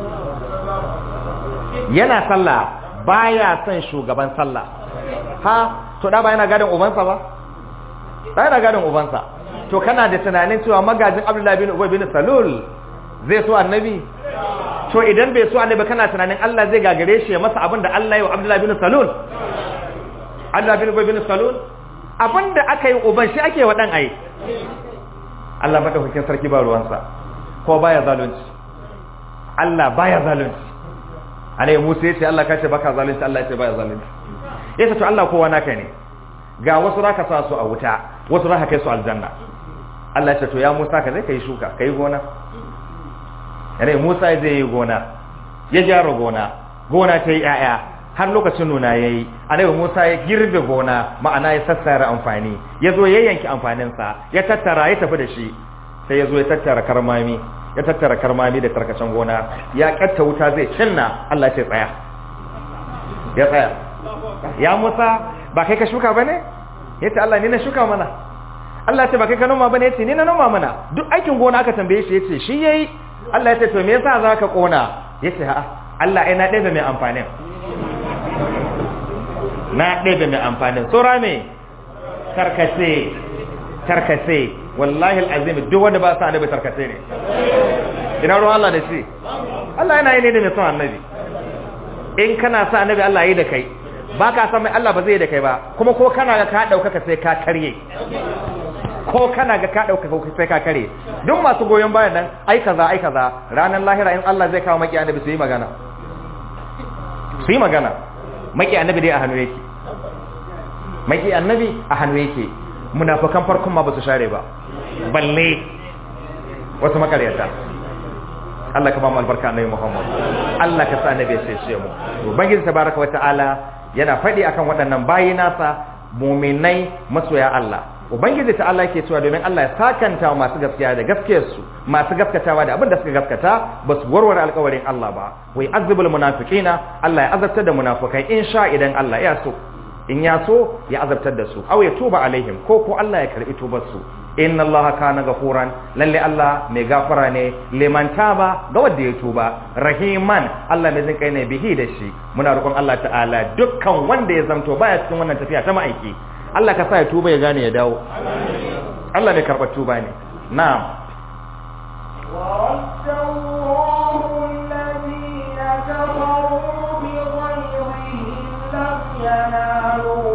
yana sallah baya son shugaban sallah ha to da ba yana gadin ubansa ba ba yana gadin ubansa to kana da tunanin cewa magajin Abdullah bin Ubay bin Salul zai so annabi to idan bai so annabi kana tunanin Allah zai gagare shi ya masa abin da Allah ya wa Abdullah bin Salul Allah bin Ubay bin Salul abin da aka yi uban shi ake wa dan ai Allah madaukakin sarki ba ruwansa ko baya zalunci Allah baya zalunci anai Musa yace Allah kace baka zalunci Allah yace baya zalunci yace to Allah kowa naka ne ga wasu zaka sa su a wuta wasu zaka kai su aljanna Allah yace to ya Musa ka zai kai shuka kai gona anai Musa zai yi gona ya gyara gona gona ta yi ƴaƴa har lokacin nuna yayi anai Musa ya girbe gona ma'ana ya sassara amfani ya zo ya yanki amfaninsa ya tattara ya tafi da shi sai ya zo ya tattara karmami ya tattara karmami da tarkacen gona ya katta wuta zai cinna Allah ce tsaya ya tsaya ya Musa ba kai ka shuka bane yace Allah ni na shuka mana Allah ce ba kai ka noma bane yace ni na noma mana duk aikin gona aka tambaye shi yace shi yayi Allah ya ce to me yasa zaka kona yace ha Allah ai na ɗebe mai amfanin na ɗebe mai amfanin tsora me tarkace tarkace wallahi al'azim duk wanda ba sa annabi tarkace ne ina ruwan Allah da shi Allah yana yi ne da mai son annabi in kana sa annabi Allah yi da kai ba ka san mai Allah ba zai da kai ba kuma ko kana ga ka ɗaukaka sai ka karye ko kana ga ka ɗaukaka sai ka karye duk masu goyon bayan nan ai kaza ai kaza ranar lahira in Allah zai kawo maki annabi su yi magana su yi magana maki annabi dai a hannu yake maki annabi a hannu yake munafikan farkon ma ba su share ba balle wasu makaryata Allah ka ba mu albarka annabi Muhammad Allah ka sa annabi ya cece mu ubangiji tabaraka wa ta'ala yana faɗi akan waɗannan bayi nasa muminai masoya Allah ubangiji ta Allah yake cewa domin Allah ya sakanta wa masu gaskiya da gaskiyarsu masu gaskatawa da abin da suka gaskata ba su warware alkawarin Allah ba wai azabul munafiqina Allah ya azabtar da munafikai in sha idan Allah ya so in ya so ya azabtar da su aw ya tuba alaihim ko ko Allah ya karbi tubar su inna Allah kana gafuran lalle Allah mai gafara ne liman taba ga wanda ya tuba rahiman Allah mai jin kai ne bihi da shi muna roƙon Allah ta'ala dukkan wanda ya zamto baya cikin wannan tafiya ta ma'aiki Allah ka sa ya tuba ya gane ya dawo Allah mai karɓar tuba ne na'am ورد الله الذين كفروا بغيظهم لم ينالوا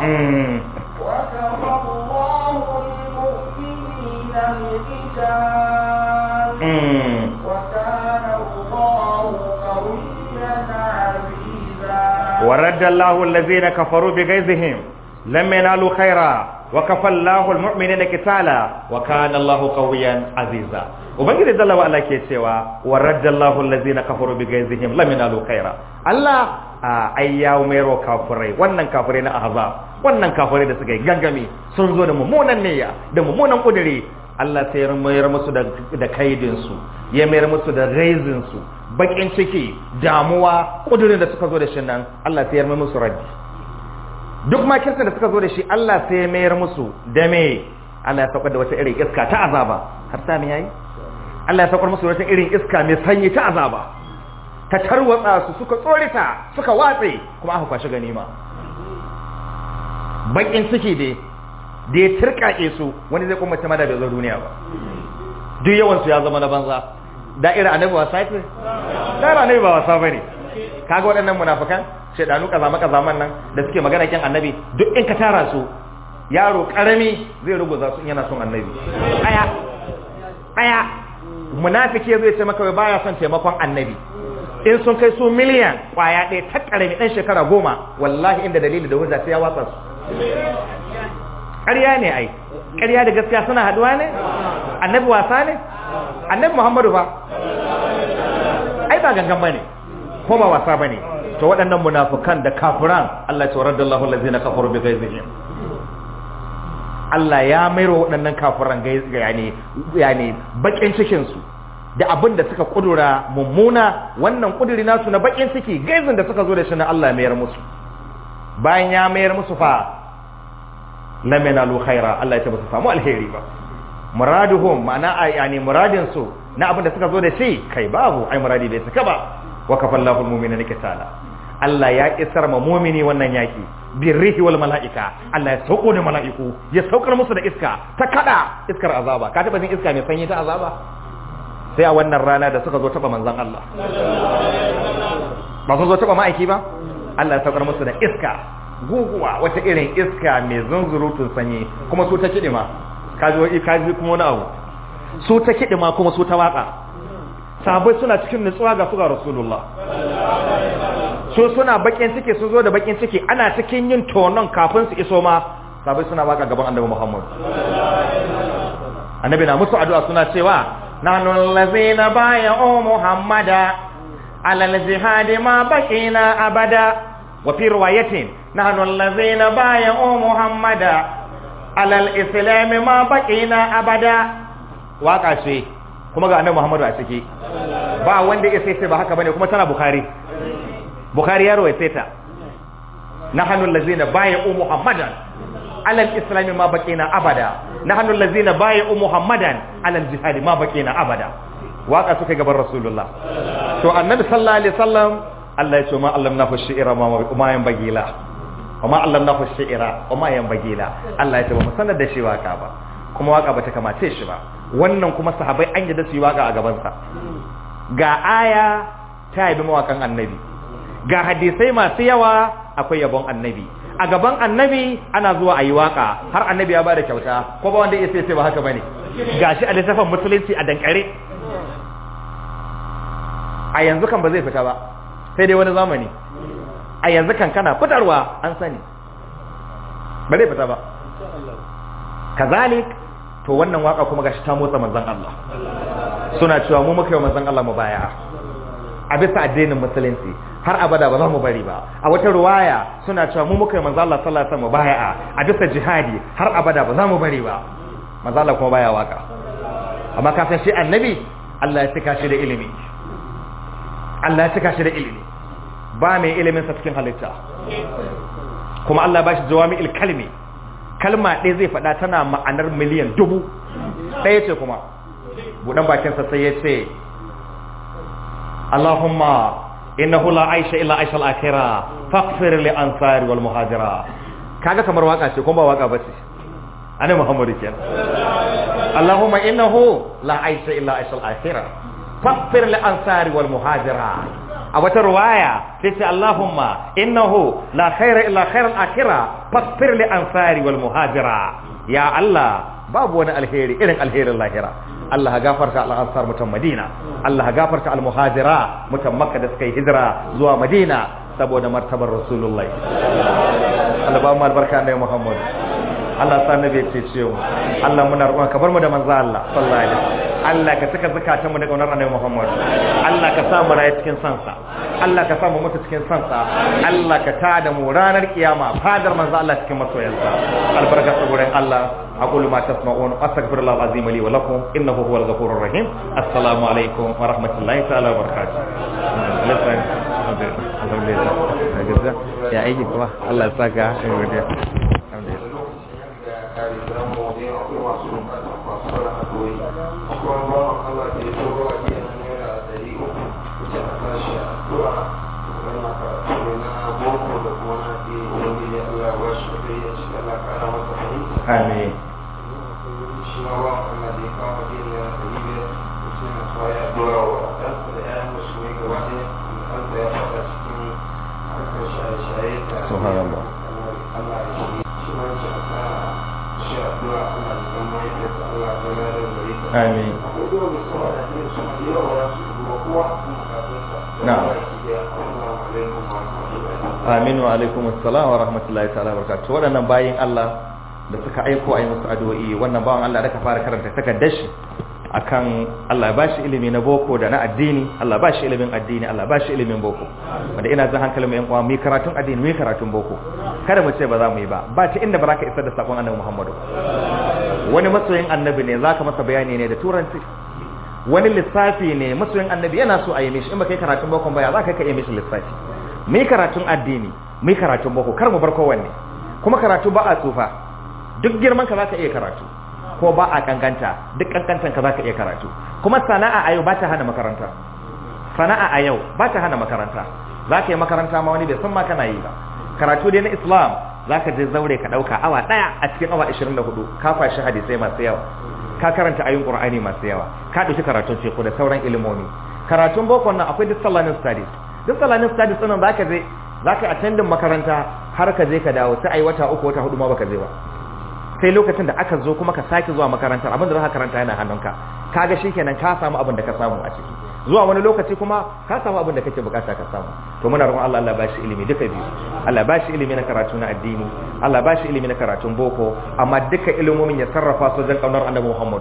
Mm. وكفى الله المؤمنين القتال Mm. وكان الله قويا عزيزا ورد الله الذين كفروا بغيظهم لم ينالوا خيرا وكفى الله المؤمنين قتالا وكان الله قويا عزيزا ubangiji jalla wa ala ke cewa wa raddallahu allazina kafaru bi ghaizihim lam yanalu khaira Allah a ai ya mero kafirai wannan kafirai na ahzab wannan kafirai da suka yi gangami sun zo da mummunan niyya da mummunan kudiri Allah sai ya mayar musu da da kaidin su ya mayar musu da raizin su bakin ciki damuwa kudirin da suka zo da shi nan Allah sai ya mayar musu raddi duk makirsa da suka zo da shi Allah sai ya mayar musu da me Allah ya saukar da wata irin iska ta azaba har sami yayi Allah ya saukar musu wata irin iska mai sanyi ta azaba ta tarwatsa su suka tsorita suka watse kuma aka kwashi ganima bakin ciki dai da ya turkake su wani zai kuma ma da bai zo duniya ba duk yawan su ya zama na banza da'ira annabi wasa ce da'ira annabi ba wasa bane kaga waɗannan munafikan shedanu kazama kazaman nan da suke magana kin annabi duk in ka tara su yaro karami zai ruguza su in yana son annabi aya aya munafiki zai ce maka baya son taimakon annabi in sun kai su miliyan kwaya ɗaya ta karami ɗan shekara goma wallahi inda dalili da hujja sai ya watsa su ƙarya ne ai ƙarya da gaskiya suna haduwa ne annabi wasa ne annabi muhammadu ba ai ba gangan bane ko ba wasa bane to waɗannan munafukan da kafiran Allah ya ce raddallahu allazina kafaru bi ghaizihim Allah ya mairo waɗannan kafiran yani yani bakin cikin su da abin da suka kudura mummuna wannan kuduri nasu na bakin ciki gaizin da suka zo da shi na Allah ya mayar musu bayan ya mayar musu fa lam yanalu khaira Allah ya ce ba su samu alheri ba muraduhum ma'ana yani muradin su na abin da suka zo da shi kai babu ai muradi bai saka ba wa kafallahu almu'minina kitala Allah ya isar ma mu'mini wannan yaki birrihi wal mala'ika Allah ya sauko da mala'iku ya saukar musu da iska ta kada iskar azaba ka taba jin iska mai sanyi ta azaba sai a wannan rana da suka zo taba manzon Allah ba su zo taba ma'aiki ba Allah ya saukar musu da iska guguwa wata irin iska mai zunzurutun sanyi kuma su ta kidima kaji wai kaji kuma wani abu su ta kidima kuma su ta waka sabai suna cikin nutsuwa ga su ga rasulullah su suna bakin ciki su zo da bakin ciki ana cikin yin tonon kafin su iso ma sabai suna waka gaban annabi muhammad annabi na musu addu'a suna cewa nahnu allazina bay'u muhammada ala al-jihad ma baqina abada wa fi riwayatin nahnu allazina bay'u muhammada ala al-islam ma baqina abada waka ce kuma ga annabi muhammadu a ciki ba wanda ya sai ba haka bane kuma tana bukhari bukhari ya rawaita ta nahnu allazina bay'u muhammadan ala al-islam ma baqina abada nahnu allazina bay'u muhammadan ala al-jihad ma baqina abada waka suka gaban rasulullah to annabi sallallahu alaihi wasallam Allah ya ce ma allamnahu shi'ra ma ma yan bagila wa ma allamnahu shi'ra wa ma yan bagila Allah ya ce ba mu sanar da shi waka ba kuma waka bata kamace shi ba wannan kuma sahabbai an yadda su yi waka a gaban sa ga aya ta yabi mawakan annabi ga hadisai masu yawa akwai yabon annabi a gaban annabi ana zuwa a yi waka har annabi ya bada kyauta ko ba wanda ya sai ba haka bane gashi a littafin musulunci a dankare a yanzu kan ba zai fita ba sai dai wani zamani a yanzu kan kana fitarwa an sani ba zai fita ba kazalik to wannan waka kuma gashi ta motsa manzon Allah suna cewa mu muka yi manzon Allah mu baya a bisa addinin musulunci har abada ba za mu bari ba a wata ruwaya suna cewa mu muka yi manzo Allah sallallahu alaihi wasallam baya'a a bisa jihadi har abada ba za mu bari ba manzo Allah kuma baya waka amma ka san shi annabi Allah ya cika shi da ilimi Allah ya cika shi da ilimi ba mai ilimin sa cikin halitta kuma Allah ba shi jawami'il kalmi kalma ɗaya zai faɗa tana ma'anar miliyan dubu ɗaya ce kuma buɗan bakinsa sai ya ce Allahumma innahu la aisha illa aisha al-akhira faghfir li ansari wal muhajira kaga kamar waka ce kuma ba waka bace annabi Muhammad kenan Allahumma innahu la aisha illa aisha al-akhira faghfir li ansari wal muhajira a wata ruwaya sai ce Allahumma innahu la khaira illa khairal akhirah fasfir li ansari wal muhajira ya Allah babu wani alheri irin alherin lahira Allah ya gafarta al-ansar mutan Madina Allah ya gafarta al-muhajira mutan Makka da suka yi hijira zuwa Madina saboda martabar Rasulullahi Allah ba mu albarka da Muhammad Allah sa nabi ya cece mu Allah muna roƙon ka bar mu da manzo Allah sallallahu alaihi wasallam Allah ka saka zakatan mu da kaunar annabi Muhammad Allah ka sa mu rayu cikin sansa Allah ka sa mu mutu cikin sansa Allah ka tada mu ranar kiyama fadar manzo Allah cikin masoyansa albarka saboda Allah aqulu ma tasma'un astaghfirullah alazim li wa lakum innahu huwal ghafurur rahim assalamu alaikum wa rahmatullahi ta'ala wa barakatuh alhamdulillah ya aiki kuma Allah ya saka alhamdulillah kare gidan mu ne akwai masu masu fara haɗoyi akwai wani bawan Allah da ya turo a jiya na naira ɗari uku wuce a tashi a tura wannan karatu ne na boko da kuma na ke wani ne Allah ya bashi da kai ya ci Allah kara masa fahimta amin shi ma ba Allah da ya kawo jiya naira ɗari biyar wuce na so ya dora wa ɗansa da ƴaƴan musulmi gaba ɗaya ɗansa ya faɗa cikin harkar shaye-shaye da Subhanallah. Allah ya shi shi ma ya ce a sa shi addu'a Allah ya zama yadda Allah ya zama da gari ka amin akwai dole mai sama da ne su da yawa ya su duba kowa a kuma kafinsa Na'am. assalamu alaikum wa rahmatullahi Aminu wa alaikum assalam wa rahmatullahi ta'ala wa barakatuh waɗannan bayin Allah da suka aiko a yi musu addu'o'i wannan bawan Allah da ka fara karanta takardar shi akan Allah ya bashi ilimi na boko da na addini Allah ya bashi ilimin addini Allah ya bashi ilimin boko wanda ina zan hankalin mu yan uwa mu yi karatun addini mu yi karatun boko kada mu ce ba za mu yi ba ba ta inda ba za ka isar da sakon annabi Muhammadu wani masoyin annabi ne zaka masa bayani ne da turanci wani lissafi ne masoyin annabi yana so a yi mishi in ba kai karatun boko ba ya za ka kai mishi lissafi mu yi karatun addini mu yi karatun boko kar mu bar kowanne kuma karatu ba a tsufa duk girman ka zaka iya karatu ko ba a kankanta duk kankantan ka zaka iya karatu kuma sana'a a yau ba ta hana makaranta sana'a a yau ba ta hana makaranta zaka yi makaranta ma wani bai san ma kana yi ba karatu dai na islam zaka je zaure ka dauka awa daya a cikin awa 24 ka fashi hadisai masu yawa ka karanta ayoyin qur'ani masu yawa ka dauki karatun ce ko da sauran ilimomi karatun boko nan akwai duk salanin studies duk salanin studies din zaka je zaka attendin makaranta har ka je ka dawo sai ai wata uku wata hudu ma baka je ba sai lokacin da aka zo kuma ka sake zuwa makarantar abin da za ka karanta yana hannunka kaga shikenan ka samu abin da ka samu a ciki zuwa wani lokaci kuma ka samu abin da kake bukata ka samu to muna roƙon Allah Allah ba shi ilimi duka biyu Allah ba shi ilimi na karatu na addini Allah ba shi ilimi na karatun boko amma duka ilimomin ya sarrafa su wajen kaunar Annabi Muhammad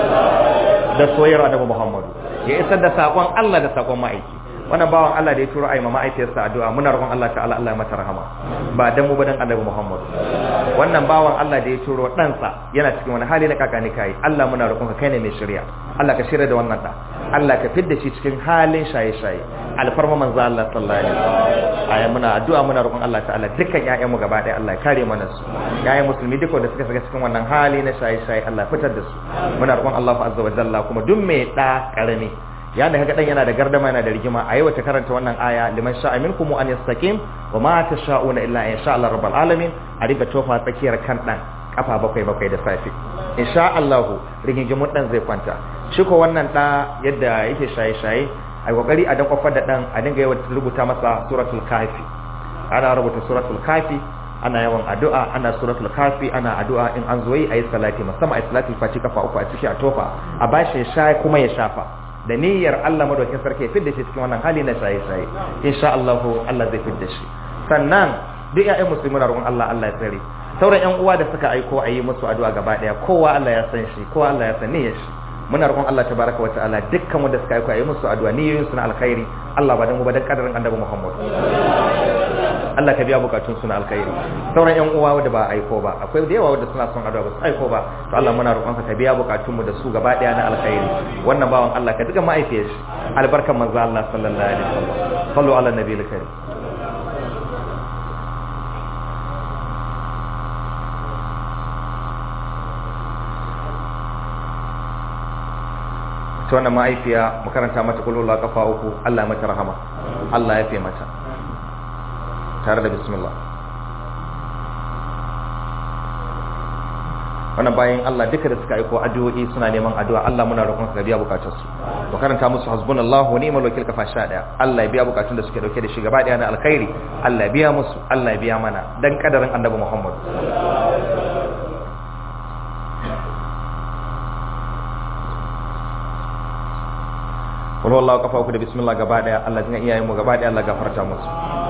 da soyayyar Annabi Muhammad ya isar da sakon Allah da sakon ma'aiki wannan bawan Allah da ya turo ayi ma'aikiyarsa addu'a muna roƙon Allah ta'ala Allah ya mata rahama ba dan mu ba dan Annabi Muhammad wannan bawan Allah da ya turo ɗansa yana cikin wani hali na kakani kai Allah muna roƙon ka kai ne mai shirya Allah ka shirya da wannan da Allah ka fidda shi cikin halin shaye-shaye alfarma manzo Allah sallallahu alaihi wasallam aya muna addu'a muna roƙon Allah ta'ala dukkan ƴaƴan mu gaba ɗaya Allah ya kare mana su ƴaƴan musulmi duka da suka shiga cikin wannan hali na shaye-shaye Allah ya fitar da su muna roƙon Allah azza wa jalla kuma duk mai da karami ya da kaga dan yana da gardama yana da rigima a yi wata karanta wannan aya liman sha'a minkum an yastaqim wa ma tasha'una illa in sha Allah rabbul alamin a riga tofa tsakiyar kan dan kafa bakwai bakwai da safi insha Allah rigingimun dan zai kwanta shi ko wannan da yadda yake shaye shaye a kokari a dan kofar da dan a dinga yawan rubuta masa suratul kafi ana rubuta suratul kafi ana yawan addu'a ana suratul kafi ana addu'a in an zo yi ayi salati musamman ayi salati faci kafa uku a ciki a tofa a bashi ya sha kuma ya shafa da niyyar Allah madaukakin sarki ya fidda shi cikin wannan hali na shaye-shaye insha Allah Allah zai fidda shi sannan duk ƴaƴan musulmi na roƙon Allah Allah ya tsare sauran ƴan uwa da suka aiko a yi musu addu'a gaba ɗaya kowa Allah ya san shi kowa Allah ya san niyyar shi muna roƙon Allah tabaraka wa ta'ala dukkan wanda suka aiko a yi musu addu'a niyyoyin su na alkhairi Allah ba dan mu ba dan kadarin annabi Muhammad Allah ka biya bukatun su na alkhairi sauran ƴan uwa wanda ba aiko ba akwai da yawa wanda suna son addu'a ba su aiko ba to Allah muna roƙon ka biya bukatun mu da su gaba ɗaya na alkhairi wannan bawan Allah ka duka ma'aifiyar shi albarkan manzo Allah sallallahu alaihi wasallam sallu ala nabiyil karim ta wannan ma'aifiya makaranta mata kulula kafa uku Allah mata rahama Allah ya fi mata tare da bismillah wannan bayan Allah duka da suka aiko addu'o'i suna neman addu'a Allah muna roƙon ka biya bukatun su to karanta musu hasbunallahu wa ni'mal wakil kafa sha daya Allah ya biya bukatun da suke dauke da shi gaba daya na alkhairi Allah ya biya musu Allah ya biya mana dan kadarin annabi Muhammad wani wallahu kafa uku da bismillah gaba daya Allah jin iyayen mu gaba daya Allah gafarta musu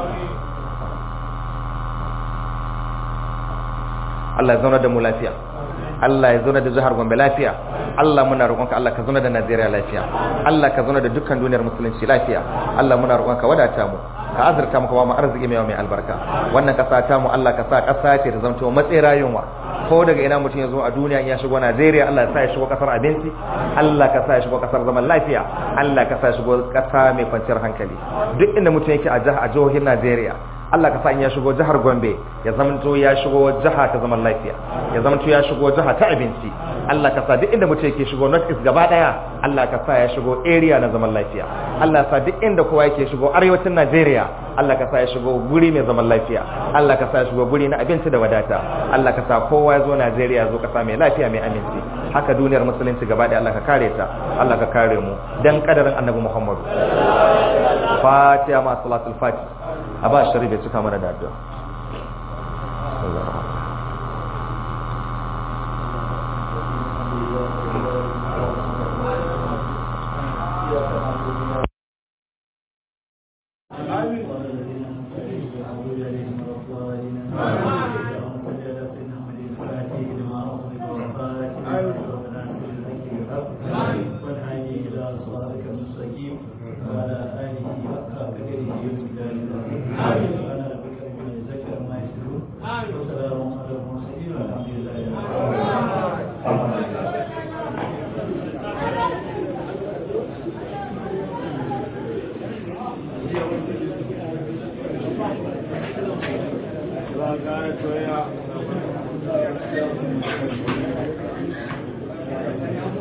Allah ya zauna da mu lafiya Allah ya zauna da jihar Gombe lafiya Allah muna roƙonka Allah ka zauna da Najeriya lafiya Allah ka zauna da dukkan duniyar musulunci lafiya Allah muna roƙonka wadata mu ka azurta mu kuma mu arziki mai mai albarka wannan kasa ta mu Allah ka sa kasa ce ta zanto matsayin rayuwa ko daga ina mutum ya zo a duniya ya shigo Najeriya Allah ya sa ya shigo kasar abinci Allah ka sa ya shigo kasar zaman lafiya Allah ka sa ya shigo kasa mai kwanciyar hankali duk inda mutum yake a jihohin Najeriya Allah ka sa in ya shigo jihar Gombe ya zamanto ya shigo jiha ta zaman lafiya ya zamanto ya shigo jiha ta abinci Allah ka sa duk inda mutum yake shigo North East gaba daya Allah ka sa ya shigo area na zaman lafiya Allah ka sa duk inda kowa yake shigo arewacin Najeriya Allah ka sa ya shigo guri mai zaman lafiya Allah ka sa ya shigo guri na abinci da wadata Allah ka sa kowa ya zo Najeriya zo kasa mai lafiya mai aminci haka duniyar musulunci gaba daya Allah ka kare ta Allah ka kare mu dan kadarin Annabi Muhammad Fatiha ma salatul Fatiha a ba shari bai cika mana da addu'a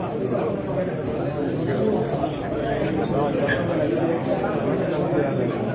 Thank you.